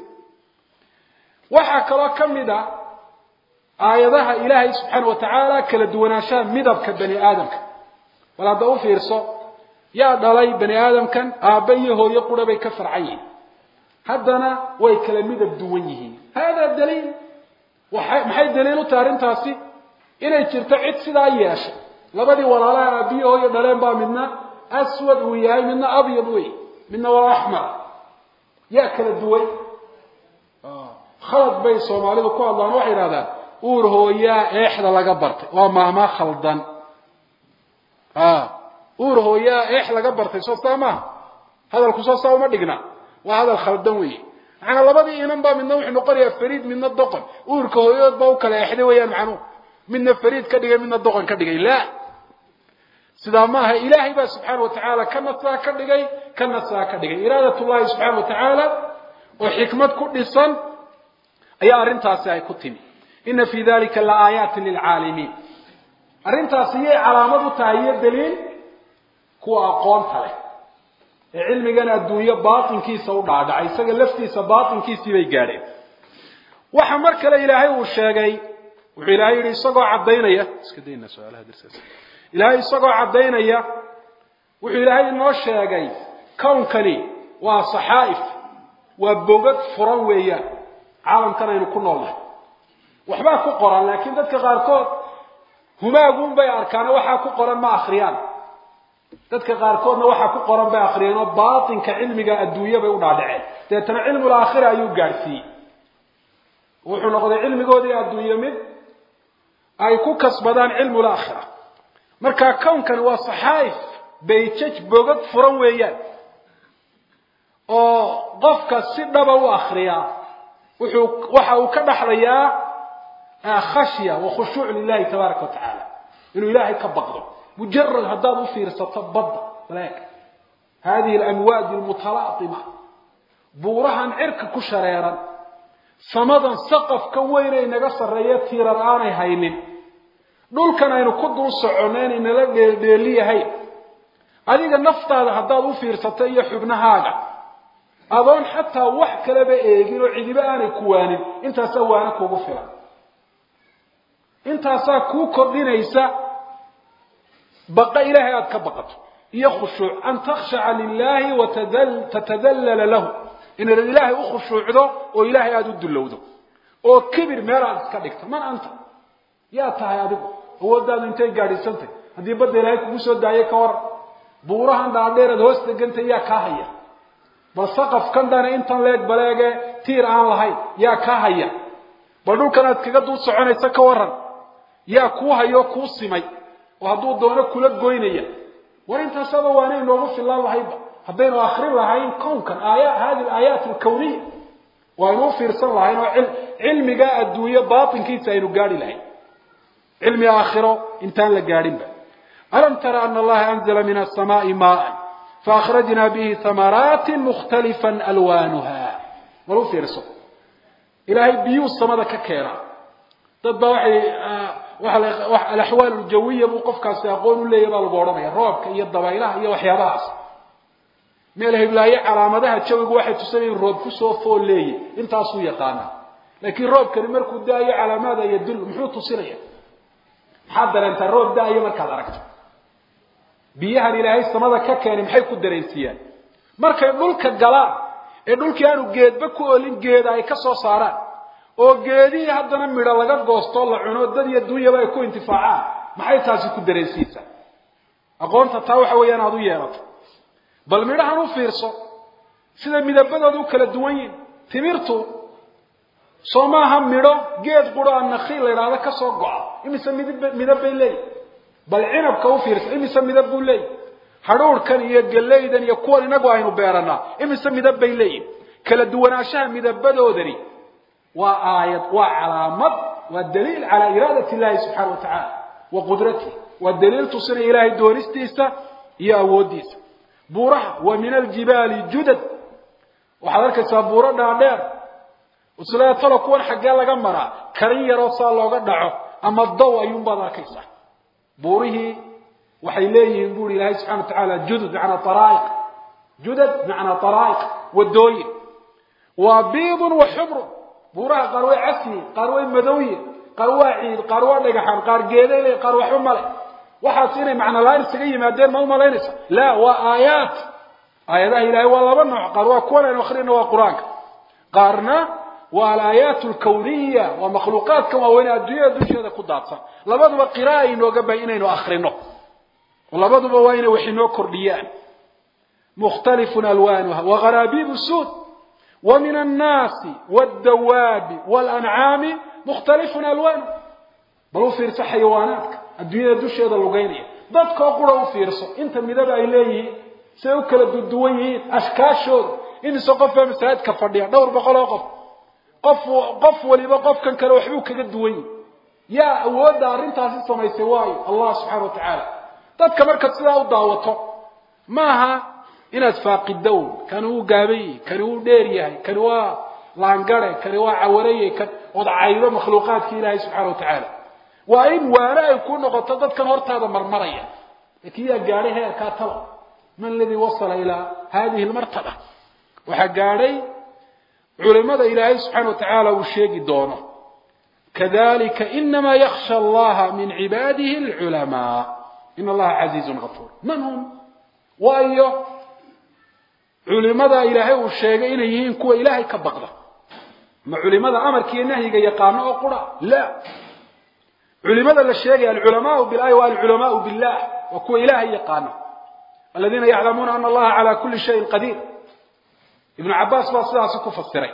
waxaa kaloo ka mid a aayadaha ilaahay subxaana wa tacaala kala duwanaanshaha midabka bani aadamka bal hadda u fiirso yaa dhalay bani aadamkan aabba iyo hooyo qura bay ka farcan yihiin haddana way kala midab duwan yihiin hada daliil waay maxay daliil u tahay arrintaasi inay jirto cid sidaa yeeshay labadii walaalaha aabbiyo hooyo dhaleen baa midna aswad uu yahay midna abyad wey midna waa axmar yaa kala duwan khalad bay soomaalidu ku hadlaan waxay idhahdaan uur hooyaa eexda laga bartay waa maahmaa khaldan uur hooyaa eex laga bartay soo saa maaha hadalku soo saa uma dhigna waa hadal khaldan weeye macanaa labadii inan baa midna wuxuu noqonayaa fariid midna doqon uurka hooyadood baa u kala eexday weeyaan macnuhu midna fariid ka dhigay midna doqon ka dhigay la sidaa maaha ilaahay baa subxaana watacaala kana saa ka dhigay kana saa ka dhigay iraadat llahi subxaana watacaala oo xikmad ku dhisan ayaa arrintaasi ay ku timi ina fii dalika la aayaatin lilcaalimiin arrintaasi yay calaamad u tahay iyo daliil kuwa aqoonta leh ee cilmigan adduunyo baatinkiisa u dhaadhacay isaga laftiisa baatinkiisii bay gaadheen waxa mar kale ilaahay uu sheegay wuxuu ilaahay yidhi isagoo caddaynaya iska dayna su-aalaha darsaas ilaahay isagoo caddaynaya wuxuu ilaahay inoo sheegay kownkani waa saxaa'if waa bogad furan weeyaan caalamkan aynu ku noolnahay waxbaa ku qoran laakiin dadka qaarkood humaagun bay arkaano waxaa ku qoran ma akhriyaan dadka qaarkoodna waxaa ku qoran bay akhriyeen oo baatinka cilmiga adduunya bay u dhaadhaceen deetana cilmul aakhira ayuu gaadhsiiyey wuxuu noqday cilmigoodii adduunye mid ay ku kasbadaan cilmul aakhira marka kownkani waa saxaa'if bayjaj bogad furan weeyaan oo qofka si dhaba u akriyaa wuxuu waxa uu ka dhaxlayaa khashya wa khushuuc lilahi tabaaraka wa tacaala inuu ilaahay ka baqdo mujarad haddaad u fiirsato badda walaak hadihi alamwaadi almutalaatima buurahan cirka ku shareeran samadan saqafka weyn ay naga sarreeya tiirar aanay haynin dhulkan aynu ku dul soconno inay nala dheeldheeliyahayn adiga naftaada haddaad u fiirsato iyo xubnahaaga adoon xataa wax kaleba eegin oo cidiba aanay kuwaanin intaasaa waana kuugu filan intaasaa kuu kordhinaysa baqa ilaahay aada ka baqato iyo khushuuc an takhshaca lilahi wa tatadallala lahu inaad ilaahay u khushuucdo oo ilaahay aada u dullowdo oo kibir meel aad iska dhigto man anta yaa tahay adigu awooddaadu intay gaadhiisantay haddii badda ilaahay kugu soo daayay ka war buurahan dhaadheeraad hoos degantay yaa kaa haya bal saqafkan dhana intan leeg baleege tiir aan lahayn yaa kaa haya bal dhulkan aad kaga dul soconaysa ka waran yaa kuu hayoo kuu simay oo hadduu doono kula goynaya war intaasaba waana inoogu filaan lahayba haddaynu akrin lahayn kownkan aaya hadi alaayaat alkawniya waynu u fiirsan lahayn oo cilmiga adduunyo baatinkiisa aynu gaadhi lahayn cilmi aakhiro intaan la gaadhinba alam tara ana allaha anzala min asamaai maaan faakhrajna bihi hamaraati mukhtalifa alwaanuha war u fiirso ilaahay biyuu samada ka keenaa dad baa waxay alaxwaal aljawiya buu qofkaasi aqoon u leeyahy baa lagu odhanaya roobka iyo dabaylaha iyo waxyaabahaas meel heblaaye calaamadaha jawigu waxay tusanayeen roob kusoo fool leeyahy intaasuu yaqaana laakiin roobkani markuu daayo calaamaada yadul muxuu tusinaya maxaad dareentaa roob daayo markaad aragto biyahan ilaahay samada ka keenay maxay ku dareensiiyaan markay dhulka galaan ee dhulkii aanu geedba ku olin geeda ay ka soo saaraan oo geedihii haddana midho laga goostoo la cuno dad iyo dunyaba ay ku intifaacaan maxay taasi ku dareensiisaa aqoonta taa waxa weeyaan aada u yeelato bal midhahan u fiirso sida midabadooda u kala duwan yihin timirtu soo maaha midho geed quro a nakiil la idhaahdo ka soo go-a imise midib midab bay leeyihin bal cinabka u fiirso imise midab buu leeyihi hadhuurhkan iyo gallaydan iyo kuwan inagu aynu beeranaa imise midab bay leeyihin kala duwanaanshaha midabadoodani waa aayad waa calaamad waa daliil calaa iraadat illahi subxaana wa tacaala wa qudratihi waa daliil tusinaya ilaahay doonistiisa iyo awooddiisa buuraha wa min aljibaali judad waxaad arkaysaa buuro dhaadheer isleetalo kuwan xaggee laga maraa karin yaroo saa looga dhaco ama dow ayuunbaad arkaysaa buurihii waxay leeyihiin buuri ilaahay subxana wa tacaala judud macnaa araa'iq judad macnaa araa'iq wadooyin waa biidun wa xumrun buuraha qaar way casyihin qaar way madowyihin qaar waa ciid qaar waa dhagaxaan qaar geeday le qaar waxba male waxaas inay macnalaaan isaga yimaadeen ma umalaynaysa la waa aayaat aayadaha ilahay waa laba nooc qaar waa kuwan aynu akrina waa qur-aanka qaarna waa alaayaat alkawniya waa makhluuqaadkan waaweyne adduunyada dusheeda ku daadsan labaduba qira'a inooga bahay inaynu akrino labaduba waa inay wax inoo kordhiyaan mukhtalifun alwaanuha waharaabiibu suud wa min annaasi waaldawaabi waalancaami mukhtalifun alwaanu bal u fiirso xayawaanaadka adduunyada dusheeda lugeynaya dadkoo qura u fiirso inta midaba ay leeyihiin siay u kala duduwan yihiin ashkaashooda imise qofbaa masaajidka fadhiya dhowr boqol oo qof qof qof waliba qofkan kale waxbuu kaga duwan yihi yaa awoodda arrintaasi samaysay waayo allah subxaana wa tacaala dadka markaad sidaa u daawato maaha inaad faaqidown kani wuu gaaban yahay kani wuu dheer yahay kani waa laangare kani waa cawareye kan ood caydo makhluuqaadka ilaahay subxana wa tacaala waa in waane ay ku noqoto dadkan hortaada marmaraya laakiin yaa gaadhay heerkaa taba man aladii wasala ilaa hadihi lmartaba waxaa gaadhay culimada ilaahay subxaana wa tacaala uu sheegi doono kadalika inama yaksha allaha min cibaadihi alculamaa in allaha casiizun gafuur man hum waayo culimada ilaahay uu sheegay inay yihiin kuwa ilaahay ka baqda ma culimada amarkiiyo nahyiga yaqaano oo qura la culimada la sheegaya alculamaau bilahi wa alculamaau billah waa kuwa ilaahay yaqaano aladiina yaclamuuna ana allaha cala kuli shayin qadiir ibnu cabaas baa sidaasi ku fasiray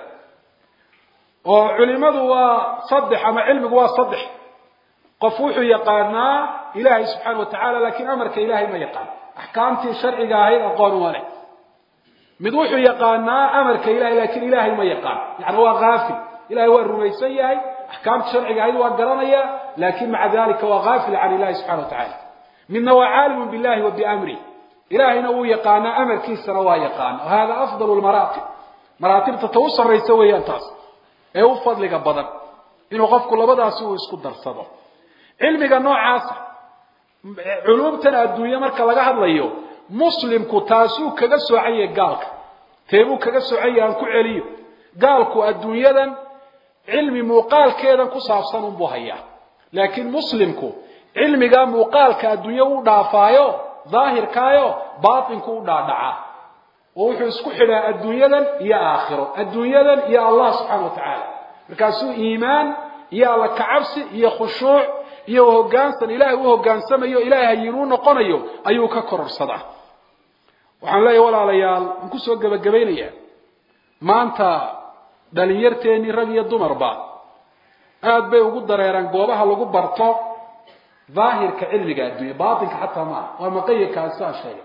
oo culimadu waa saddex ama cilmigu waa saddex qof wuxuu yaqaanaa ilaahay subxaana wa tacala lakin amarka ilahay ma yaqaan axkaamtii sharciga ahayd aqoon uma leh mid wuxuu yaqaanaa amarka ilahay lakin ilahay ma yaqaan yani waa haafil ilahay waa rumaysan yahay axkaamtii sharciga ahayd waa garanaya lakin maca dalika waa haafil can ilahi subxana wa tacala midna waa caalimu billahi wa biamrih ilahayna wuu yaqaanaa amarkiisana waa yaqaana hada afdal lmaraatib maraatibta ta u sarraysa weeyaan taas ee u fadliga badan inuu qofku labadaasi uu isku darsado cilmiga noocaasa culumtan adduunye marka laga hadlayo muslimku taasuu kaga soocan yahay gaalka teebuu kaga soocan yahay aan ku celiyo gaalku adduunyadan cilmi muuqaalkeedan ku saabsan unbuu hayaa laakiin muslimku cilmigaa muuqaalka adduunye u dhaafaayo daahirkaayo baatinku u dhaadhacaa oo wuxuu isku xidhaa adduunyadan iyo aakhiro adduunyadan iyo allah subxaana wa tacaala markaasuu iimaan iyo alla kacabsi iyo khushuuc iyo hoggaansan ilaahay u hoggaansamayo ilaahay hayinuu noqonayo ayuu ka kororsadaa waxaan leeyahay walaalayaal waan kusoo gebagabaynayaa maanta dhalinyarteennii rag iyo dumarba aada bay ugu dareeraan goobaha lagu barto daahirka cilmiga adduunya baatinka xataa maaha waa maqayirkaas saa sheegay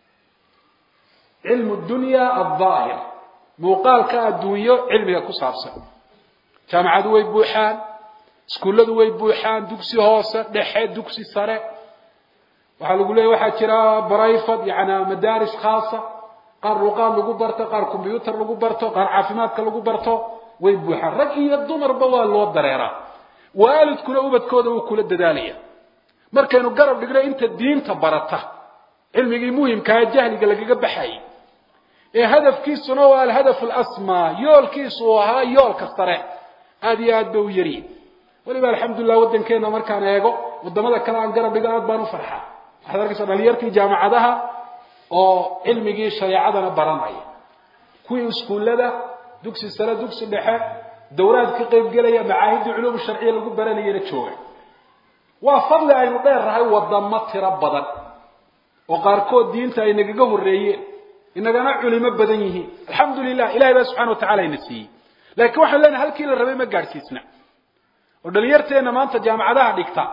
cilmu dunya aldaahir muuqaalka adduunyo cilmiga ku saabsan jaamacadu way buuxaan iskuulladu way buuxaan dugsi hoose dhexe dugsi sare waxaa lagu leeyahy waxaa jira brifad yani madaaris khaasa qaar luqaad lagu barto qaar combyuutar lagu barto qaar caafimaadka lagu barto way buuxaan rag iyo dumarba waa loo dareeraa waalidkuna ubadkooda wuu kula dadaalaya markaynu garab dhigno inta diinta barata cilmigii muhimkaa jahliga lagaga baxayay ee hadafkiisuna waa alhadaf alasmaa yoolkiisu uu ahaa yoolka sare aada iyo aad ba u yaryihin weliba alxamdulilah waddankeena markaan eego wadamada kale aan garab dhigo aad baan u farxaa waxaad arkaysaa dhalinyartii jaamacadaha oo cilmigii shareecadana baranaya kuwii iskuullada dugsi sare dugsi dhexe dawraad ka qayb gelaya macaahidii culuum sharciya lagu baranayana jooga waa fadli aynu dheernahay wadamo tiro badan oo qaarkood diinta ay nagaga horreeyeen inagana culimo badan yihiin alxamdu lilah ilahay baa subxana wa tacala ina siiyey laakiin waxaan leenahay halkii la rabay ma gaadhsiisna oo dhalinyarteenna maanta jaamacadaha dhigta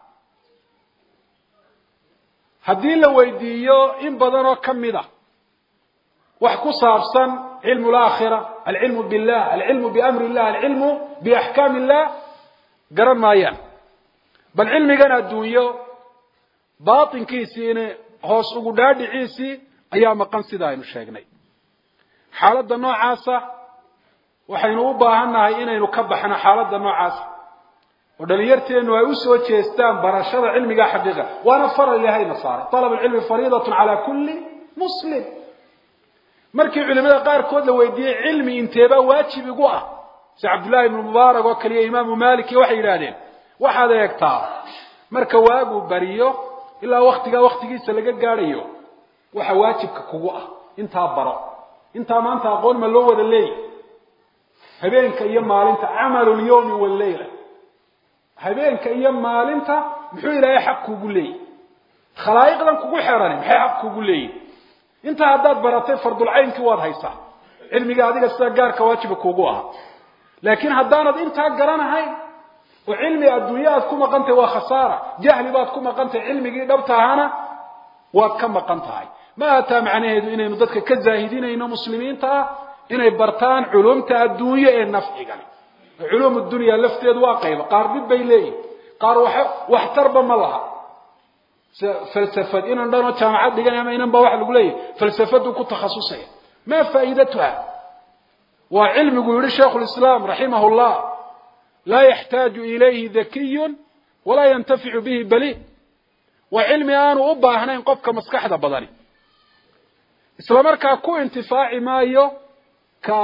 haddii la weydiiyo in badan oo ka mid a wax ku saabsan cilmu laakhira alcilmu billah alcilmu biamri illah alcilmu biaxkaam illah garan maayaan bal cilmigan adduunyo baatinkiisiina hoos ugu dhaadhiciisii ayaa maqan sida aynu sheegnay xaaladda noocaasa waxaynu u baahannahay inaynu ka baxno xaaladda noocaasa oo dhalinyarteennu ay u soo jeestaan barashada cilmiga xaqiiqa waana faral ilahayna saaray alab alcilmi fariidatun calaa kulli muslim markii culimada qaarkood la weydiiyey cilmi inteebaa waajib igu ah si cabdullahi ibnu mubaarak oo kaliya imaamu malik iyo waxay yidhahdeen waxaad eegtaa marka waagu bariyo ilaa waktigaa waktigiisa laga gaadhayo waxa waajibka kugu ah intaa baro intaa maanta aqoon ma loo wada leeyahy habeenka iyo maalinta camalu lyawmi walleyla habeenka iyo maalinta muxuu ilaahay xaq kugu leeyahy khalaa'iqdan kugu xerani maxay xaq kugu leeyihin intaa haddaad baratay fardulcaynkii waad haysaa cilmiga adiga sida gaarka waajiba kuugu ahaa laakiin haddaanad intaa garanahayn oo cilmi adduunye aad ku maqan tahay waa khasaara jahli baad ku maqan tahay cilmigii dhabta ahaana waad ka maqan tahay ma ataa macnaheedu inaynu dadka ka zaahidinayno muslimiinta ah inay bartaan culumta adduunye ee nafcigani culuum dunya lafteedu waa qayba qaar dhib bay leeyihin qaar waxtarba ma laha falsafad inan dhanoo jaamacad dhigan ama inan ba waxa lagu leeyahy falsafadu ku takhasusaya ma faa'iidatuha waa cilmigu yihi shaikhu lislaam raximah llah laa yaxtaaju ilayhi dakiyun walaa yantaficu bihi baliid waa cilmi aanu u baahnayn qofka maskaxda badani isla markaa ku intifaaci maayo ka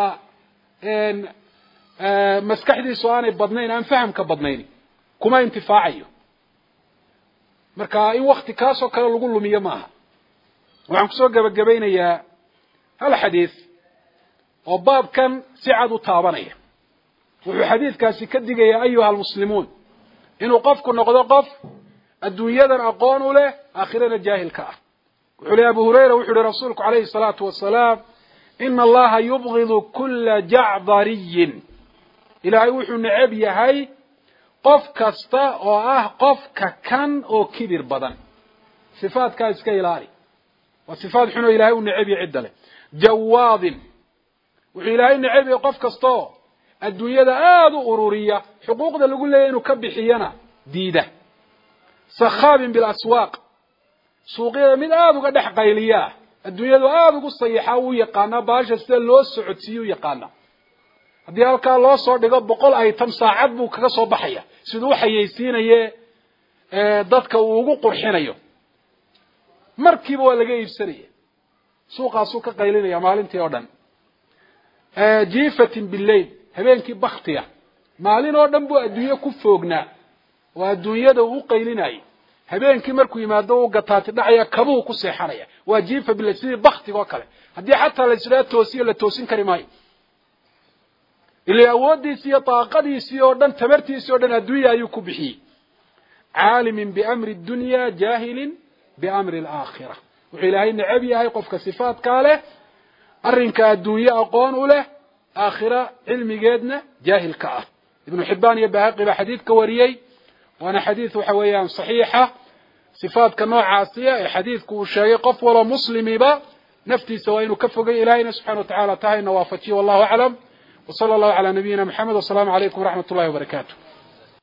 maskaxdiisu aanay badnayn aan fahamka badnayn kuma intifaacayo marka in wakti kaasoo kale lagu lumiyo maaha waxaan kusoo gebagabaynayaa hal xadiis oo baabkan si cad u taabanaya wuxuu xadiidkaasi ka digayaa ayuha almuslimuun inuu qofku noqdo qof adduunyadan aqoon u leh aakhirana jaahilka ah wuxuu lehy abu hurayra wuxu uhi rasuulku calayhi salaatu wasalaam ina allaha yubgidu kula jacdariyin ilaahay wuxuu necab yahay qof kasta oo ah qofka kan oo kibir badan sifaadkaa iska ilaali waa sifaad xun oo ilahay u necab yahay cidda leh jawaadin wuxuu ilaahay necab yahay qof kastaoo adduunyada aada u ururiya xuquuqda lagu leeyahy inuu ka bixiyana diida sakhaabin bilaswaaq suuqyada mid aada uga dhex qayliyaa adduunyadu aada ugu sayaxaa uu yaqaanaa baasha sida loo socodsiiye u yaqaanaa haddii halkaa loo soo dhigo boqol item saacad buu kaga soo baxaya siduu u xayeysiinaye dadka uu ugu qurxinayo markiiba waa laga iibsanaya suuqaasuu ka qaylinaya maalintii oo dhan jifatin bilail habeenkii baktiya maalin oo dhan buu adduunye ku foognaa oo adduunyada uu u qaylinayay habeenkii markuu yimaado u gataati dhacaya kabuhu ku seexanaya waa jifa bilail sidii baktiga oo kale haddii xataa la isdhaa toosiyo la toosin kari maayo ila awooddiisi iyo daaqadiisii oo dhan tamartiisii o dhan adduunya ayuu ku bixiyey caalimin biamri dunya jaahilin biamri alaakhira wuxuu ilaahay necab yahay qofka sifaadkaa leh arrinka adduunye aqoon u leh aakhira cilmigeedna jaahilka ah ibnu xibaan iyo bahaqi baa xadiidka wariyey waana xadiid waxa weeyaan saxiixa sifaadka noocaasiya ee xadiidku uu sheegay qof waloo muslimiba naftiisa waa inuu ka fogay ilahayna subxana wa tacala tahayna waafajiye wallahu aclam وصلى الله على نبينا محمد والسلام عليكم ورحمة الله وبركاته